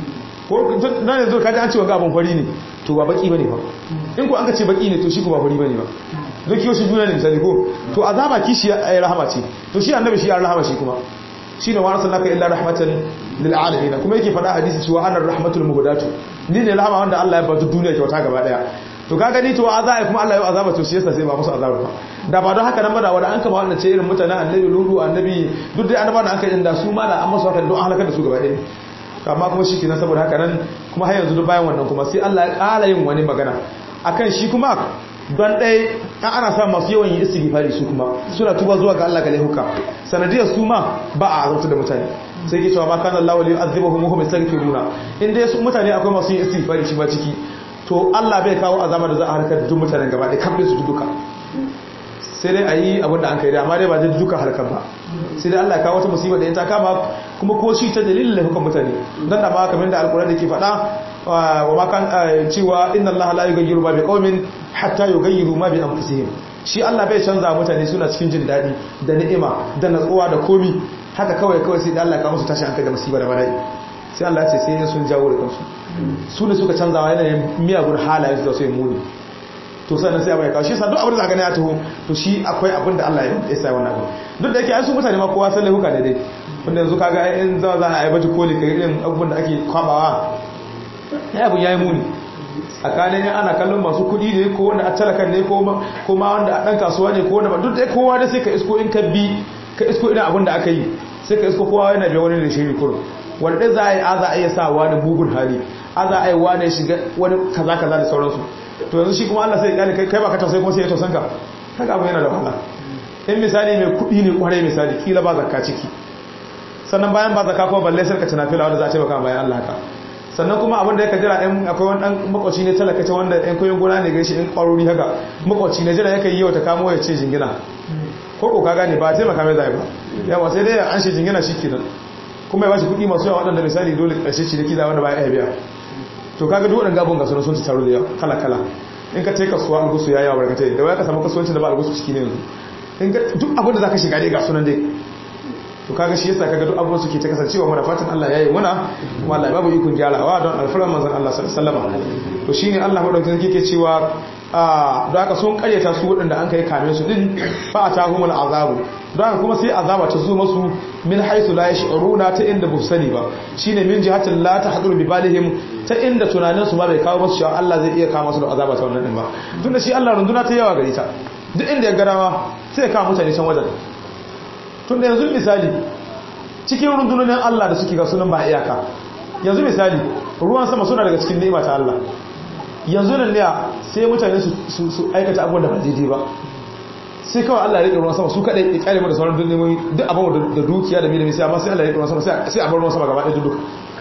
ko nan yanzu kaji an ce wa abun fari ne to ba baki bane ba in ko an ka ce baki ne to shi ko ba fari bane ba don kiyo shi juna ne misali ko to azaba kishi ya rahama ce to shi annabi shi ya rahama shi kuma shine wa arsalnaka illa rahmatan lil alamin kuma yake faɗa hadisi cewa anar rahmatul muhdatu ni ne rahama wanda Allah ya bada duniya kyauta gaba daya to kaga ni to azaba kuma Allah ya azaba to shi yasa sai ba musu azaba ba da ba don haka nan ba da wanda an kama wannan ce irin mutanen annabi lulu annabi duk dai annabawa da aka yi da su ma da an masu haka don halakar da su gaba daya amma kuma shi kenan saboda haka nan kuma har yanzu duk bayan wannan kuma sai Allah ya ƙara yin wani magana akan shi kuma don ɗaya an ana sa masu yawan yi istighfari su kuma suna tuba zuwa ga Allah ga laihuka sanadiyar su ma ba a azabta da mutane sai ke cewa ba kana Allah wali azibuhum wa hum yastaghfiruna in dai su mutane akwai masu yin istighfari shi ba ciki to Allah bai kawo azaba da za a harkar duk mutanen gaba ɗaya kambe su duka sai dai a yi abin da an kai da amma dai ba zai duka harkar ba sai dai Allah ya kawo wata musibar da ya ta kama kuma ko shi ta dalilin laifukan mutane dan da ma kamar da alkurani ke faɗa wa ma kan cewa inna Allah la yughayyiru ma biqaumin hatta yughayyiru ma bi anfusihim shi Allah bai canza mutane suna cikin jin daɗi da ni'ima da natsuwa da komi haka kawai kawai sai da Allah ya kawo musu tashi hankali da musibar da bala'i sai Allah ya ce sai sun jawo da kansu su ne suka canza wa yanayin miyagun halayen su da sai muni to sannan sai abai kawo shi sa duk abin da za gani ya taho to shi akwai abin da Allah ya sa wannan abin duk da yake ai su mutane ma kowa sai huka daidai wanda yanzu kaga in za za a yi baji koli kai irin abubuwan da ake kwabawa ya abin yayi muni tsakanin yan ana kallon masu kuɗi ne ko wanda a talakan ne ko ma wanda a ɗan kasuwa ne ko wanda ba duk da kowa da sai ka isko in ka bi ka isko irin abin da aka yi sai ka isko kowa yana biya wani da shiri kurum wanda ɗaya za a yi a za a iya sa wani bugun hali a za a yi wani shiga wani kaza kaza da sauransu to yanzu shi kuma Allah sai ya kai kai ba ka tausayi kuma sai ya tausanka kaga abu yana da wahala in misali mai kuɗi ne kwarai misali kila ba zakka ciki sannan bayan ba zakka kuma balle sai ka tana fila wanda za a ce baka bayan Allah ka sannan kuma abin da ya jira ɗan akwai wani ɗan makwaci ne talakace wanda ɗan koyon gona ne gaishe ɗan ƙwarori haka makwaci ne jira yake yi yau ta kamo ya ce jingina ko ko ka gane ba taimaka mai zai ba yawa sai dai an shi jingina shi kenan kuma ya ba shi kuɗi masu yawa waɗanda misali dole ƙarshe ciniki da wanda ba ya biya to kaga duk waɗanda gabon gasu sun ci taro da kala kala in ka tai kasuwa algusu ya yawa barkatai da waya ka samu kasuwanci da ba algusu ciki ne yanzu in ka duk abin da zaka shiga dai ga sunan dai to kaga shi yasa kaga duk abubuwan suke ta kasancewa muna fatan Allah yayi muna kuma Allah babu ikon gyarawa don alfaran manzon Allah sallallahu alaihi wasallam to shine Allah madaukakin yake cewa a don haka sun karyata su waɗanda an kai kame su din fa atahumul azabu don haka kuma sai azaba ta zo masu min haisu la yash'uruna ta inda bu sani ba shine min jihatin la tahdur bi balihim ta inda tunanin su ba bai kawo musu cewa Allah zai iya kawo musu da azaba ta wannan din ba tunda shi Allah runduna ta yawa gari ta duk inda ya garawa sai ya kawo mutane can wajen tun da yanzu misali cikin rundunonin Allah da suke ga sunan ba iyaka yanzu misali ruwan sama suna daga cikin ni'ima ta Allah yanzu nan ne sai mutane su aikata abubuwan da ba daidai ba sai kawai Allah ya rike ruwan sama su kadai ya kare mu da sauran dunniyoyi duk abin da dukiya da milimi sai amma sai Allah ya rike ruwan sama sai a bar ruwan sama gaba ɗaya duka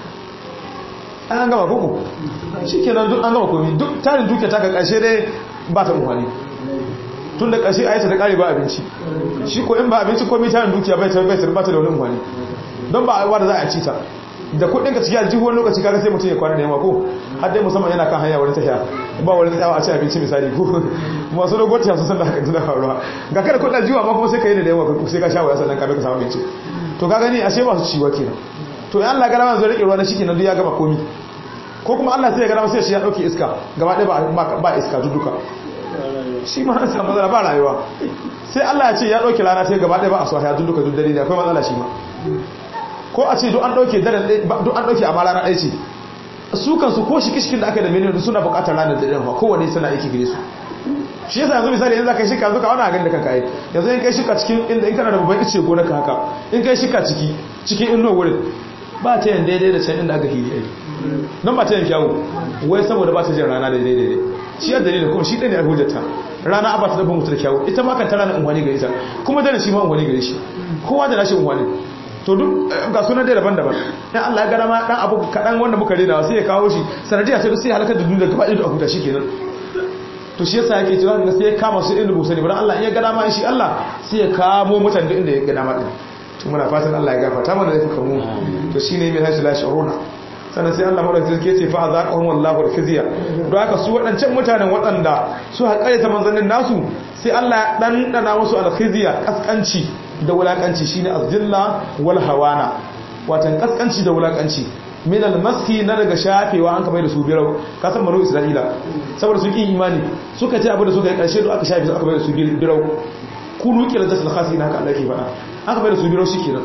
an gama koko shikenan duk an gama komai duk tarin dukiya ta ka ƙarshe dai ba ta muhali tun da ƙarshe aisha da ƙari ba abinci shi ko in ba abinci komi tarin dukiya bai bai bai bata da wani umarni don ba a da za a ci ta da kuɗin ka ciki aljihu wani lokaci kaga sai mutum ya kwana da yamma ko har dai musamman yana kan hanya wurin tafiya ba wani tsayawa a ci abinci misali ko masu dogon tafiya sun san da hakan tana faruwa ga kada kuɗin aljihu amma kuma sai ka yi da yamma sai ka sha waya sannan ka bai ka samu abinci to ka gani ashe ba su ciwa kenan to in Allah gara zai rike ruwa na shi kenan duk ya gama komi ko kuma Allah sai ya gara sai shi ya dauke iska gaba ɗaya ba iska duka shi ma an samu matsala ba rayuwa sai Allah ya ce ya dauke rana sai gaba ɗaya ba a so ya duka duk dare ne akwai matsala shi ma ko a ce duk an dauke daren duk an dauke amma rana ɗaya ce su kansu ko shi kishkin da aka da miliyan suna buƙatar ranar da ɗaya kowane suna aiki gare su shi yasa yanzu misali yanzu kai shika zuka wani agan da kanka yi yanzu in kai shika cikin inda in kana da babban ice gona ka haka in kai shika ciki cikin inno wurin ba ta yin daidai da can inda aka hiri ai nan ba ta yin kyawu wai saboda ba ta jin rana daidai daidai shi ya dalilin kuma shi ɗaya ne a hujjata rana a ba ta dabban mutu da kyawu ita ma kan ta ranar unwani gare ta kuma dana shi ma unwani gare shi kowa da nashi unwani to duk ga sunan dai daban-daban dan Allah ya gada ma dan abu kadan wanda muka rena sai ya kawo shi sanadiya sai sai halakar da duniya gaba ɗaya a huta shikenan to shi yasa yake cewa sai ya kama su inda busani dan Allah in ya gada ma shi Allah sai ya kamo mutane da inda ya gada ma din to muna fatan Allah ya gafarta mana da fuka mu to shine mai hashi la shuruna sannan sai Allah madaukakin sarki ce fa azaqahum wallahu al-khizya don haka su waɗancan mutanen waɗanda su haƙare ta manzannin nasu sai Allah ya dan dana musu al-khizya kaskanci da wulakanci shine azilla wal hawana watan kaskanci da wulakanci min al-maski na daga shafewa an kamar da su birau ka san banu isra'ila saboda su kin imani suka ce abu da suka yi karshe da aka shafe su aka bai da su birau kunu kila jasul khasi na haka Allah ke faɗa aka bai da su birau shikenan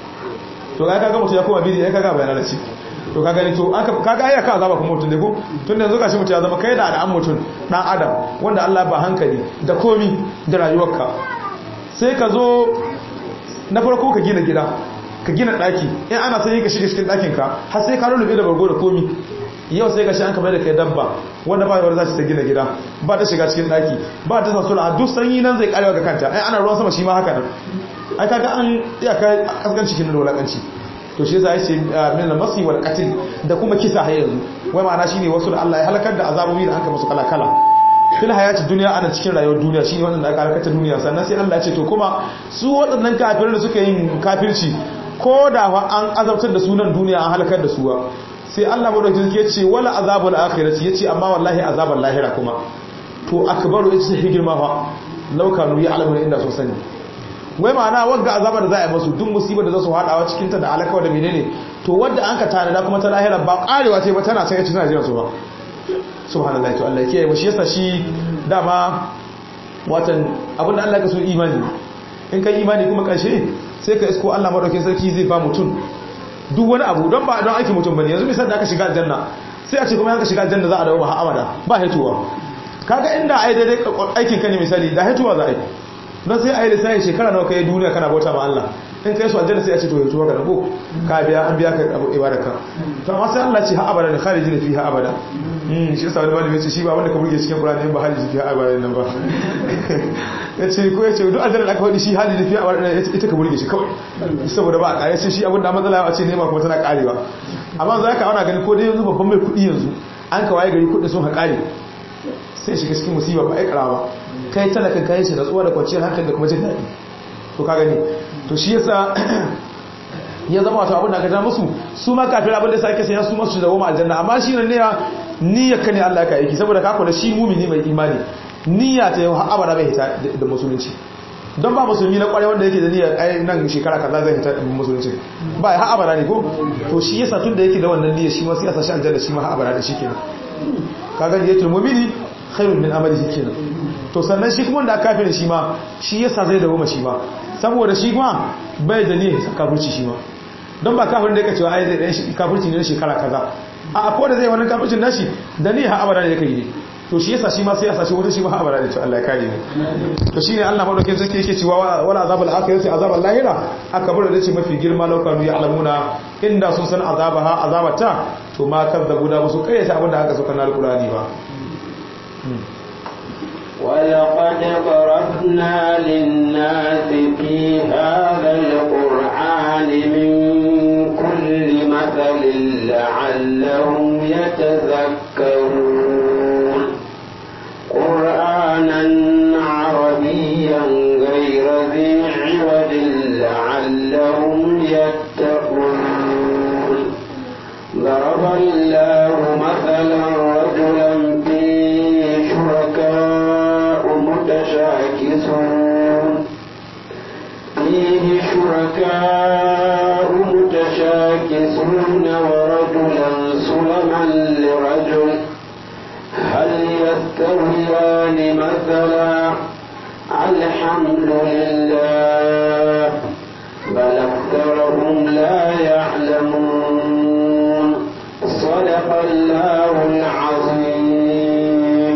to ga kaga mutum ya koma bidi ya kaga bayanan ci to kaga ni to aka kaga ai ka azaba kuma mutum ne ko tun da yanzu gashi mutum ya zama kai da al'an mutum dan adam wanda Allah ba hankali da komi da rayuwarka sai ka zo na farko ka gina gida ka gina daki in ana sai ka shiga cikin dakin ka har sai ka rulube da bargo da komi yau sai ka shi an kamar da kai dabba wanda ba yawar za ta gina gida ba ta shiga cikin daki ba ta sa sura duk sanyi nan zai karewa ga kanta ai ana ruwan sama shi ma haka nan ai kaga an iya kai kaskanci kin da wulakanci to shi yasa yace min al-masi wal qatl da kuma kisa har yanzu wai ma'ana shine wasu da Allah ya halakar da azabobi da anka musu kala kala fil hayati duniya ana cikin rayuwar duniya shine wannan da aka halakar duniya sannan sai Allah ya ce to kuma su waɗannan kafirin da suka yin kafirci ko da an azabtar da sunan duniya an halakar da su ba sai Allah madaukakin ya ce wala azabul akhirati yace amma wallahi azabul lahira kuma to akbaru ita sai girma fa laukanu ya alamu inda so sani wai ma'ana wagga azabar da za a yi masu duk musibar da za su haɗawa cikinta da alakawa da menene to wadda an ka tanada kuma ta lahira ba ƙarewa ce ba tana sanya cikin ajiyar su ba subhanallah to Allah kiyaye shi yasa shi dama watan abin da Allah ka so imani in kai imani kuma ƙarshe sai ka isko Allah madaukakin sarki zai ba mutum duk wani abu don ba don aiki mutum bane yanzu misal da aka shiga aljanna sai a ce kuma aka shiga aljanna za a dawo ba abada ba haituwa kaga inda ai daidai aikin ka ne misali da haituwa za a yi don sai a yi lissafi shekara nawa kai duniya kana bauta ma Allah in kai su aljanna sai a ce to yato ka rabu ka biya an biya ka abu ibadarka to amma sai Allah ce ha abada ne kharijin fi ha abada mm shi yasa wani malami ce shi ba wanda ka burge cikin Qur'ani ba haliji fi ha abada nan ba yace ko yace duk aljanna da aka wadi shi haliji fi ha abada ita ka burge shi kawai saboda ba a kare sai shi abin da matsala a ce ne ma kuma tana karewa amma za ka auna gani ko dai yanzu babban mai kuɗi yanzu an ka waye gari kuɗi sun haƙare sai shiga cikin musiba ba aikara ba kai talakan kayan shi da tsuwa da kwanciyar hankali da kuma jin daɗi to ka gani to shi yasa ya zama wato abin da aka ja musu su ma kafin abin da sa ake sanya su masu da goma aljanna amma shi ne niya niyyar ka ne Allah ka aiki saboda ka kula shi mumini mai imani niyya ta yau har abada bai hita da musulunci don ba musulmi na kwarai wanda yake da niyyar ai nan shekara kaza zai hita da musulunci ba har abada ne ko to shi yasa tun da yake da wannan niyyar shi ma sai ya sa shi aljanna shi ma har abada da shi kenan kaga niyyatul mu'mini khairun min amalihi kenan to sannan shi kuma wanda aka kafin shi ma shi yasa zai dawo shi ma saboda shi kuma bai da niyyar sa kafirci shi ma don ba kafirin da yake cewa ai zai dan shi kafirci ne shekara kaza a ko da zai wannan kafircin nashi da niyyar abada ne yake yi to shi yasa shi ma sai yasa shi wata shi ma abada ne to Allah ya kare mu to shine Allah madaukakin sarki yake cewa wala azabul akhirati azabul lahira akbar da ce mafi girma laukanu ya alamuna inda sun san azabaha azabata to ma kazzabu da musu kayyata abinda aka sauka na alqurani ba ولقد ضربنا للناس في هذا القرآن من كل مثل لعلهم يتذكرون قرآنا عربيا غير ذي عوج لعلهم يتقون ضرب الله مثلا رجلا فيه شركاء متشاكسون فيه شركاء متشاكسون ورجلا سلما لرجل هل يستويان مثلا الحمد لله بل أكثرهم لا يعلمون صدق الله العظيم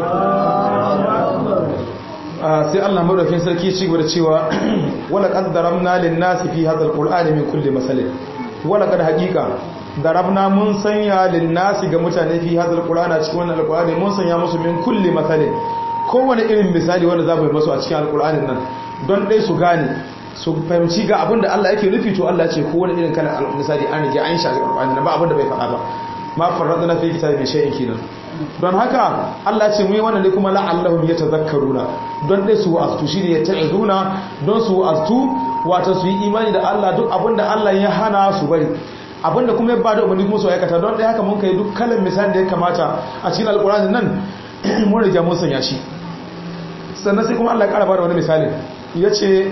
sai Allah madaukakin sarki ci gaba da cewa wala qad daramna lin nasi fi hadha alqur'ani min kulli masalin wala qad haqiqa darabna mun sanya linnasi ga mutane fi hadal qur'ana cikin wannan alqur'ani mun sanya musu min kulli mathalin kowane irin misali wanda za mu yi masu a cikin alqur'anin nan don dai su gane su fahimci ga abin da Allah yake nufi to Allah ya ce kowane irin kalan misali an rige an shafi alqur'ani nan ba abin da bai faɗa ba ma farradna fi kitabi shay'in kenan don haka Allah ce mu yi wannan ne kuma la'allahum yatazakkaruna don dai su wa'astu shine ya ta'izuna don su wa'astu wato su yi imani da Allah duk abinda Allah ya hana su bari abinda kuma ya bada umarni kuma su aikata don dai haka mun kai duk kalan misali da ya kamata a cikin alkurani nan mun riga mun sanya shi sannan sai kuma Allah ya kara bada wani misali yace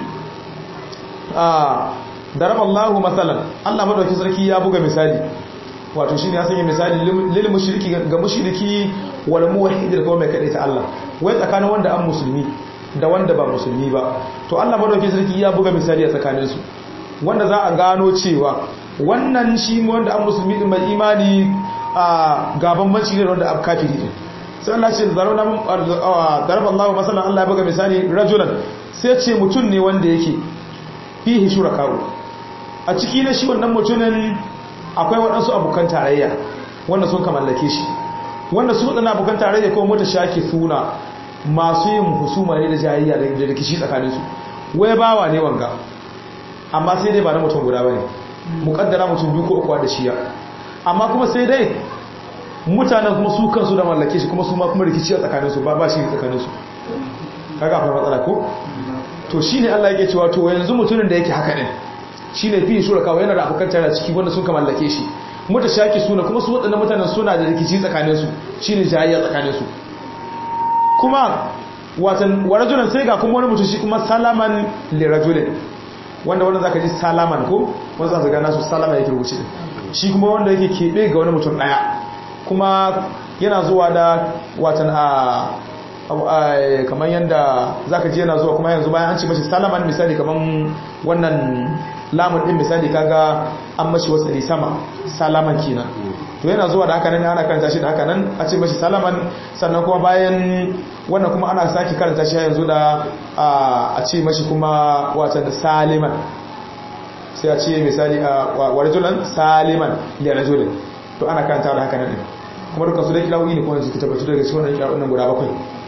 a daraballahu masalan Allah madauki sarki ya buga misali wato shine ya sanya misali lil mushriki ga mushriki wal muwahhid da kuma mai kadai ta Allah wai tsakanin wanda an musulmi da wanda ba musulmi ba to Allah madaukakin sarki ya buga misali a tsakanin su wanda za a gano cewa wannan shi wanda an musulmi din mai imani a gaban banci ne wanda an kafiri din sai Allah ce zarona mun daraba Allah masalan Allah ya buga misali rajulan sai ce mutum ne wanda yake fihi shurakaru a ciki na shi wannan mutumin akwai waɗansu abokan tarayya wanda sun ka mallake shi wanda su waɗannan abokan tarayya ko mota shaki suna masu yin husuma ne da jayayya da rikici tsakaninsu wai bawa ne wanga amma sai dai ba na mutum guda ba ne muƙaddara mutum biyu ko uku da shiya amma kuma sai dai mutanen kuma su kansu da mallake shi kuma su ma kuma rikici a tsakaninsu ba ba shi tsakaninsu kaga akwai matsala ko to shine Allah yake cewa to yanzu mutumin da yake haka ne shi ne fi shura kawai yana da abokan tare ciki wanda sun ka mallake shi muta shaki suna kuma su waɗannan mutanen suna da rikici tsakaninsu shi ne jayayya tsakaninsu kuma watan warajulan sai ga kuma wani mutum shi kuma salaman lirajulin wanda wanda zaka ji salaman ko wanda zaka gana su salama yake rubuce shi kuma wanda yake keɓe ga wani mutum ɗaya kuma yana zuwa da watan a kamar yadda za ka ji yana zuwa kuma yanzu bayan an ce mashi salaman misali kamar wannan lamun din misali kaga an mashi wasali sama salaman kenan to yana zuwa da haka nan ana karanta shi da haka nan a ce mashi salaman sannan kuma bayan wannan kuma ana sake karanta shi yanzu da a ce mashi kuma wata da saliman sai a ce misali a warjulan saliman da rajulin to ana karanta da haka nan kuma dukkan su da kilawoyi ne kuma yanzu ki tabbatu daga cikin wannan kilawoyin guda bakwai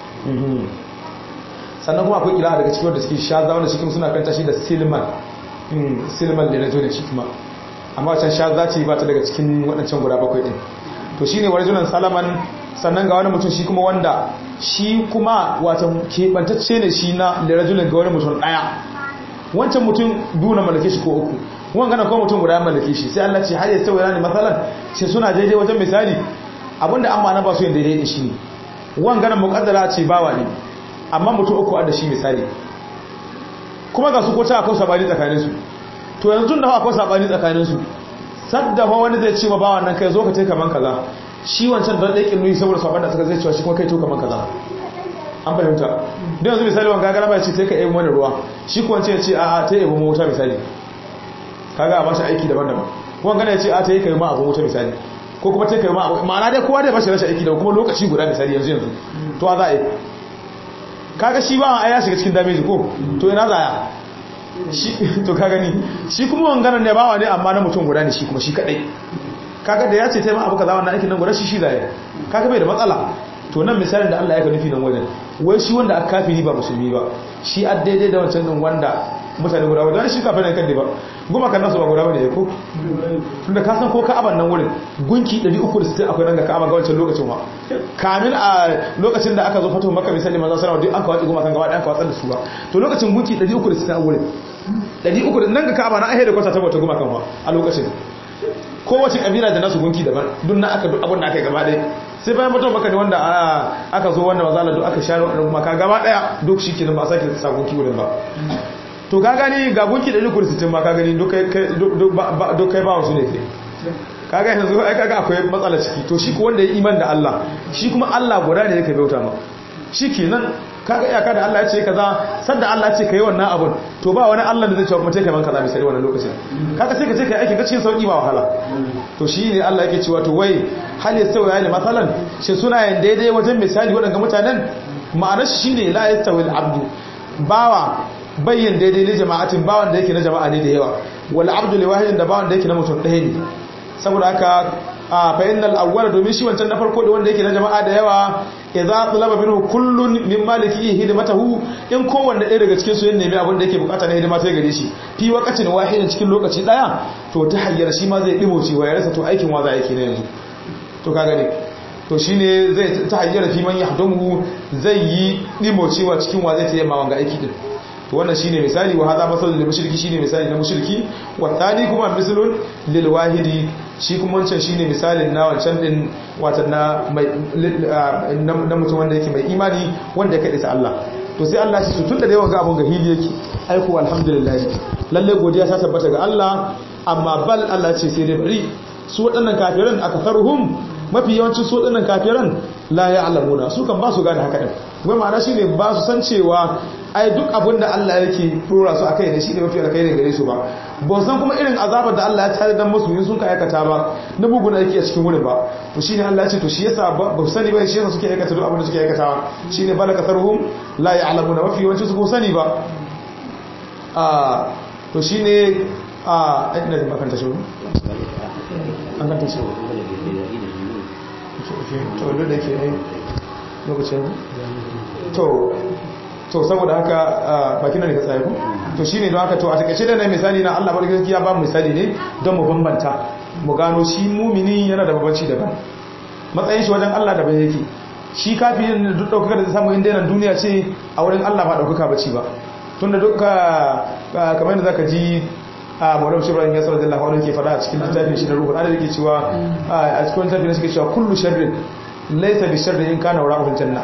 sannan kuma akwai kila daga cikin wanda suke shaza wanda cikin suna kanta shi da silman silman da na zo da shi kuma amma wacan shaza ce ba ta daga cikin waɗancan guda bakwai ɗin to shi ne warjunan salaman sannan ga wani mutum shi kuma wanda shi kuma wata keɓantacce ne shi na lirajulin ga wani mutum ɗaya wancan mutum biyu na mallake shi ko uku wani gana ko mutum guda mallake shi sai Allah ce har ya tsawo ne matsalan sai suna daidai wajen misali abinda an ma na ba su yin daidai da shi ne wanganan mukaddara ce bawa ne amma mutum uku da shi misali kuma ga su ko ta akwai sabani tsakanin su to yanzu da akwai sabani tsakanin su sadda fa wani zai ce ma bawan nan kai zo ka tai kaman kaza shi wancan da dai kinnuyi saboda saban da suka zai cewa shi kuma kai to kaman kaza an fahimta don yanzu misali wanga gara ba ce sai ka yi mana ruwa shi ko wancan ya ce a ta yi mu wuta misali kaga a ba shi aiki daban-daban wanga ya ce a ta yi kai ma abu wuta misali ko kuma ta kai ma ma'ana dai kowa dai bashi rashin aiki da kuma lokaci guda misali yanzu yanzu to za a yi kaga shi ba a ya shiga cikin damage ko to ina za a shi to ka gani shi kuma wanganan ne bawa ne amma na mutum guda ne shi kuma shi kadai kaga da ya ce taimaka abu kaza wannan aikin nan guda shi shi zai kaga bai da matsala to nan misalin da Allah ya ka nufi nan wajen wai shi wanda aka kafiri ba musulmi ba shi a daidai da wancan din wanda mutane guda wadda shi kafin kan ne ba goma kan nasu ba guda bane ko tunda ka san ko ka'aban nan wurin gunki 360 akwai nan ga ka'aba ga wancan lokacin wa kamin a lokacin da aka zo fatuwa maka misali manzo sallallahu alaihi wasallam duk an kawace goma kan gaba ɗaya aka watsar da su ba to lokacin gunki 360 a wurin 300 nan ga ka'aba na ahe da kwata ta bauta goma kan wa a lokacin kowace kabila da nasu gunki daban duk na aka duk abin da aka yi gaba ɗaya sai bayan mutum maka ne wanda aka zo wanda mazala duk aka share wadanda kuma ka gaba ɗaya duk shi kenan ba a sake sa gunki wurin ba to ka gani ga gunki da duk sittin ma ka gani duk kai ba wasu ne kai kaga yanzu ai kaga akwai matsala ciki to shi ko wanda ya iman da Allah shi kuma Allah guda ne yake bauta ma shi kenan kaga iyaka da Allah ya ce kaza sanda Allah ya ce kai wannan abun to ba wani Allah da zai ce kuma take man kaza misali wannan lokacin kaga sai ka ce kai aikin ka cikin sauki ba wahala to shi ne Allah yake cewa to wai hal yastawi ya masalan shi suna yin daidai wajen misali waɗanda mutanen ma'anar shi ne la yastawi al-abdu bawa bayyan daidai ne jama'atin bawan da yake na jama'a ne da yawa wal abdu li wahidin da bawan da yake na mutum ɗaya ne saboda haka fa innal awwal domin shi wancan na farko da wanda yake na jama'a da yawa idza talaba minhu kullun min maliki hidmatahu in kowanne ɗaya daga cikin su yin nemi abin da yake bukata na hidima sai gare shi fi waqatin wahidin cikin lokaci daya to ta hayyar shi ma zai dimo cewa ya rasa to aikin wa za yake ne yanzu to ka gani to shine zai ta hayyar fi man yahdumu zai yi dimo cewa cikin wa zai tayyama wanga aiki din to wannan shine misali wa hadha masalul lil mushriki shine misali na mushriki wa thani kuma mislun lil wahidi shi kuma wancan shine misalin na wancan din watan na mai na mutum wanda yake mai imani wanda ya kade ta Allah to sai Allah shi su tunda da yawan ga abun ga hili yake aiko alhamdulillah lalle godiya ta tabbata ga Allah amma bal Allah ce sai dai bari su waɗannan kafiran akasaruhum mafi yawancin su waɗannan kafiran la ya'lamuna su kan ba su gane haka din wai ma'ana shine ba su san cewa ai duk abin da Allah yake dora su akai ne shine mafi alkhairi gare su ba ba san kuma irin azabar da Allah ya tare dan musu in sun ka aikata ba na bugun aiki a cikin wurin ba to shine Allah ya ce to shi yasa ba su sani ba shi yasa suke aikata duk abin da suke aikatawa shine balaka sarhum la ya'lamuna mafi yawancin su ko sani ba a to shine a ina da makanta shi an kanta shi to duk da ke lokacin to to saboda haka bakin nan ne ka tsaye ku to shine don haka to a takeice da na misali na Allah barka gaskiya ba misali ne don mu bambanta mu gano shi mumini yana da babanci daban matsayin shi wajen Allah daban yake shi kafirin da duk daukaka da samu inda yana duniya ce a wurin Allah ba daukaka bace ba tunda duka kamar yadda zaka ji a Maulana Ibrahim ya sallallahu alaihi wasallam ke fada a cikin littafin shi na ruhul adad yake cewa a cikin littafin shi yake cewa kullu sharrin laysa bi sharrin in kana wara'ul janna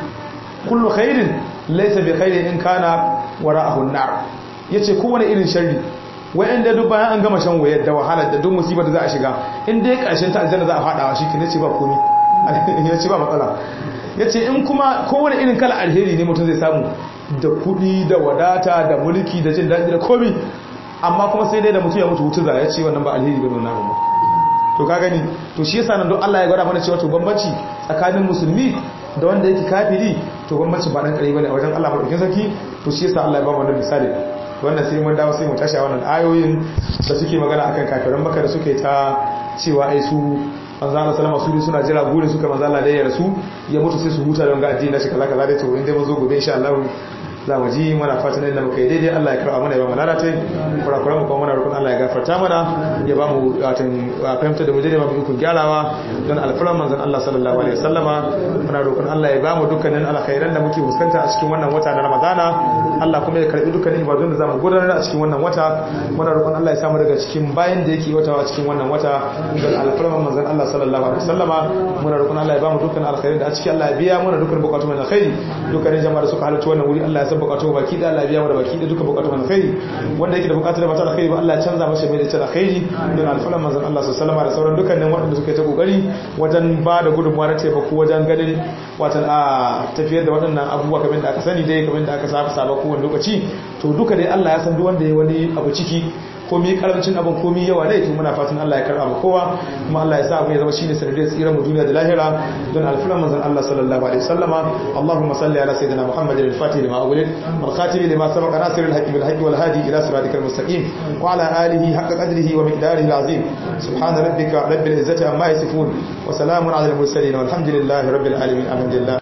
kullu khairin laysa bi khairin in kana wara'ahu an-nar yace kowane irin sharri wayanda duk bayan an gama shan wayar da wahala da duk musibar da za a shiga in dai karshen ta aljanna za a fadawa shi kine ce ba komai yace ba matsala yace in kuma kowane irin kala alheri ne mutum zai samu da kudi da wadata da mulki da jin daɗi da komai amma kuma sai dai da mutum ya mutu wutu za ya ce wannan ba alheri bane wannan ba to ka gani to shi yasa nan don Allah ya gwada mana cewa to bambanci tsakanin musulmi da wanda yake kafiri to bambanci ba dan kare bane a wajen Allah madaukakin sarki to shi yasa Allah ya ba mu wannan misali wannan sai mun dawo sai mu tashi a wannan ayoyin da suke magana akan kafiran Makka da suke ta cewa ai su manzo Allah sallama su suna jira gure suka manzo Allah da ya rasu ya mutu sai su huta don ga addini na shi kaza kaza dai to inda mun zo gobe insha Allah za mu ji mana fatan inda muka yi daidai Allah ya karɓa mana ya ba mu lalata kurakuran mu kuma muna roƙon Allah ya gafarta mana ya ba mu watan fahimta da mu daidai ba mu ikon gyarawa don alfaran manzon Allah sallallahu alaihi wasallama muna roƙon Allah ya ba mu dukkanin alkhairan da muke fuskanta a cikin wannan wata na Ramadana Allah kuma ya karɓi dukkanin ibadun da zamu gudanar a cikin wannan wata muna roƙon Allah ya samu daga cikin bayan da yake wata a cikin wannan wata don alfaran manzon Allah sallallahu alaihi wasallama muna roƙon Allah ya ba mu dukkanin alkhairan da a cikin Allah ya biya mana dukkan bukatun alkhairi dukkanin jama'a da suka halarci wannan wuri Allah ya san bukatu baki da Allah biya mu da baki da duka bukatu na khairi wanda yake da bukatu da bata da khairi ba Allah ya canza masa mai da ta khairi don alfalan manzon Allah sallallahu alaihi da sauran dukkanin waɗanda suka yi ta kokari wajen ba da gudunmuwa na taimako wajen ganin watan a tafiyar da waɗannan abubuwa kamar da aka sani dai kamar da aka saba saba kowane lokaci to duka dai Allah ya san duk wanda ya wani abu ciki komi karancin abin komi yawa ne to muna fatan Allah ya karba mu kowa kuma Allah ya sa abu ya zama shine sanadiyar tsira mu duniya da lahira don alfilan manzon Allah sallallahu alaihi wasallama Allahumma salli ala sayyidina Muhammadin al-Fatih lima awlid wal khatim lima sabaqa nasir al-haqqi bil haqqi wal hadi ila siratikal mustaqim wa ala alihi haqqa qadrihi wa miqdarihi al-azim subhana rabbika rabbil izzati amma yasifun wa salamun ala al-mursalin walhamdulillahi rabbil alamin alhamdulillah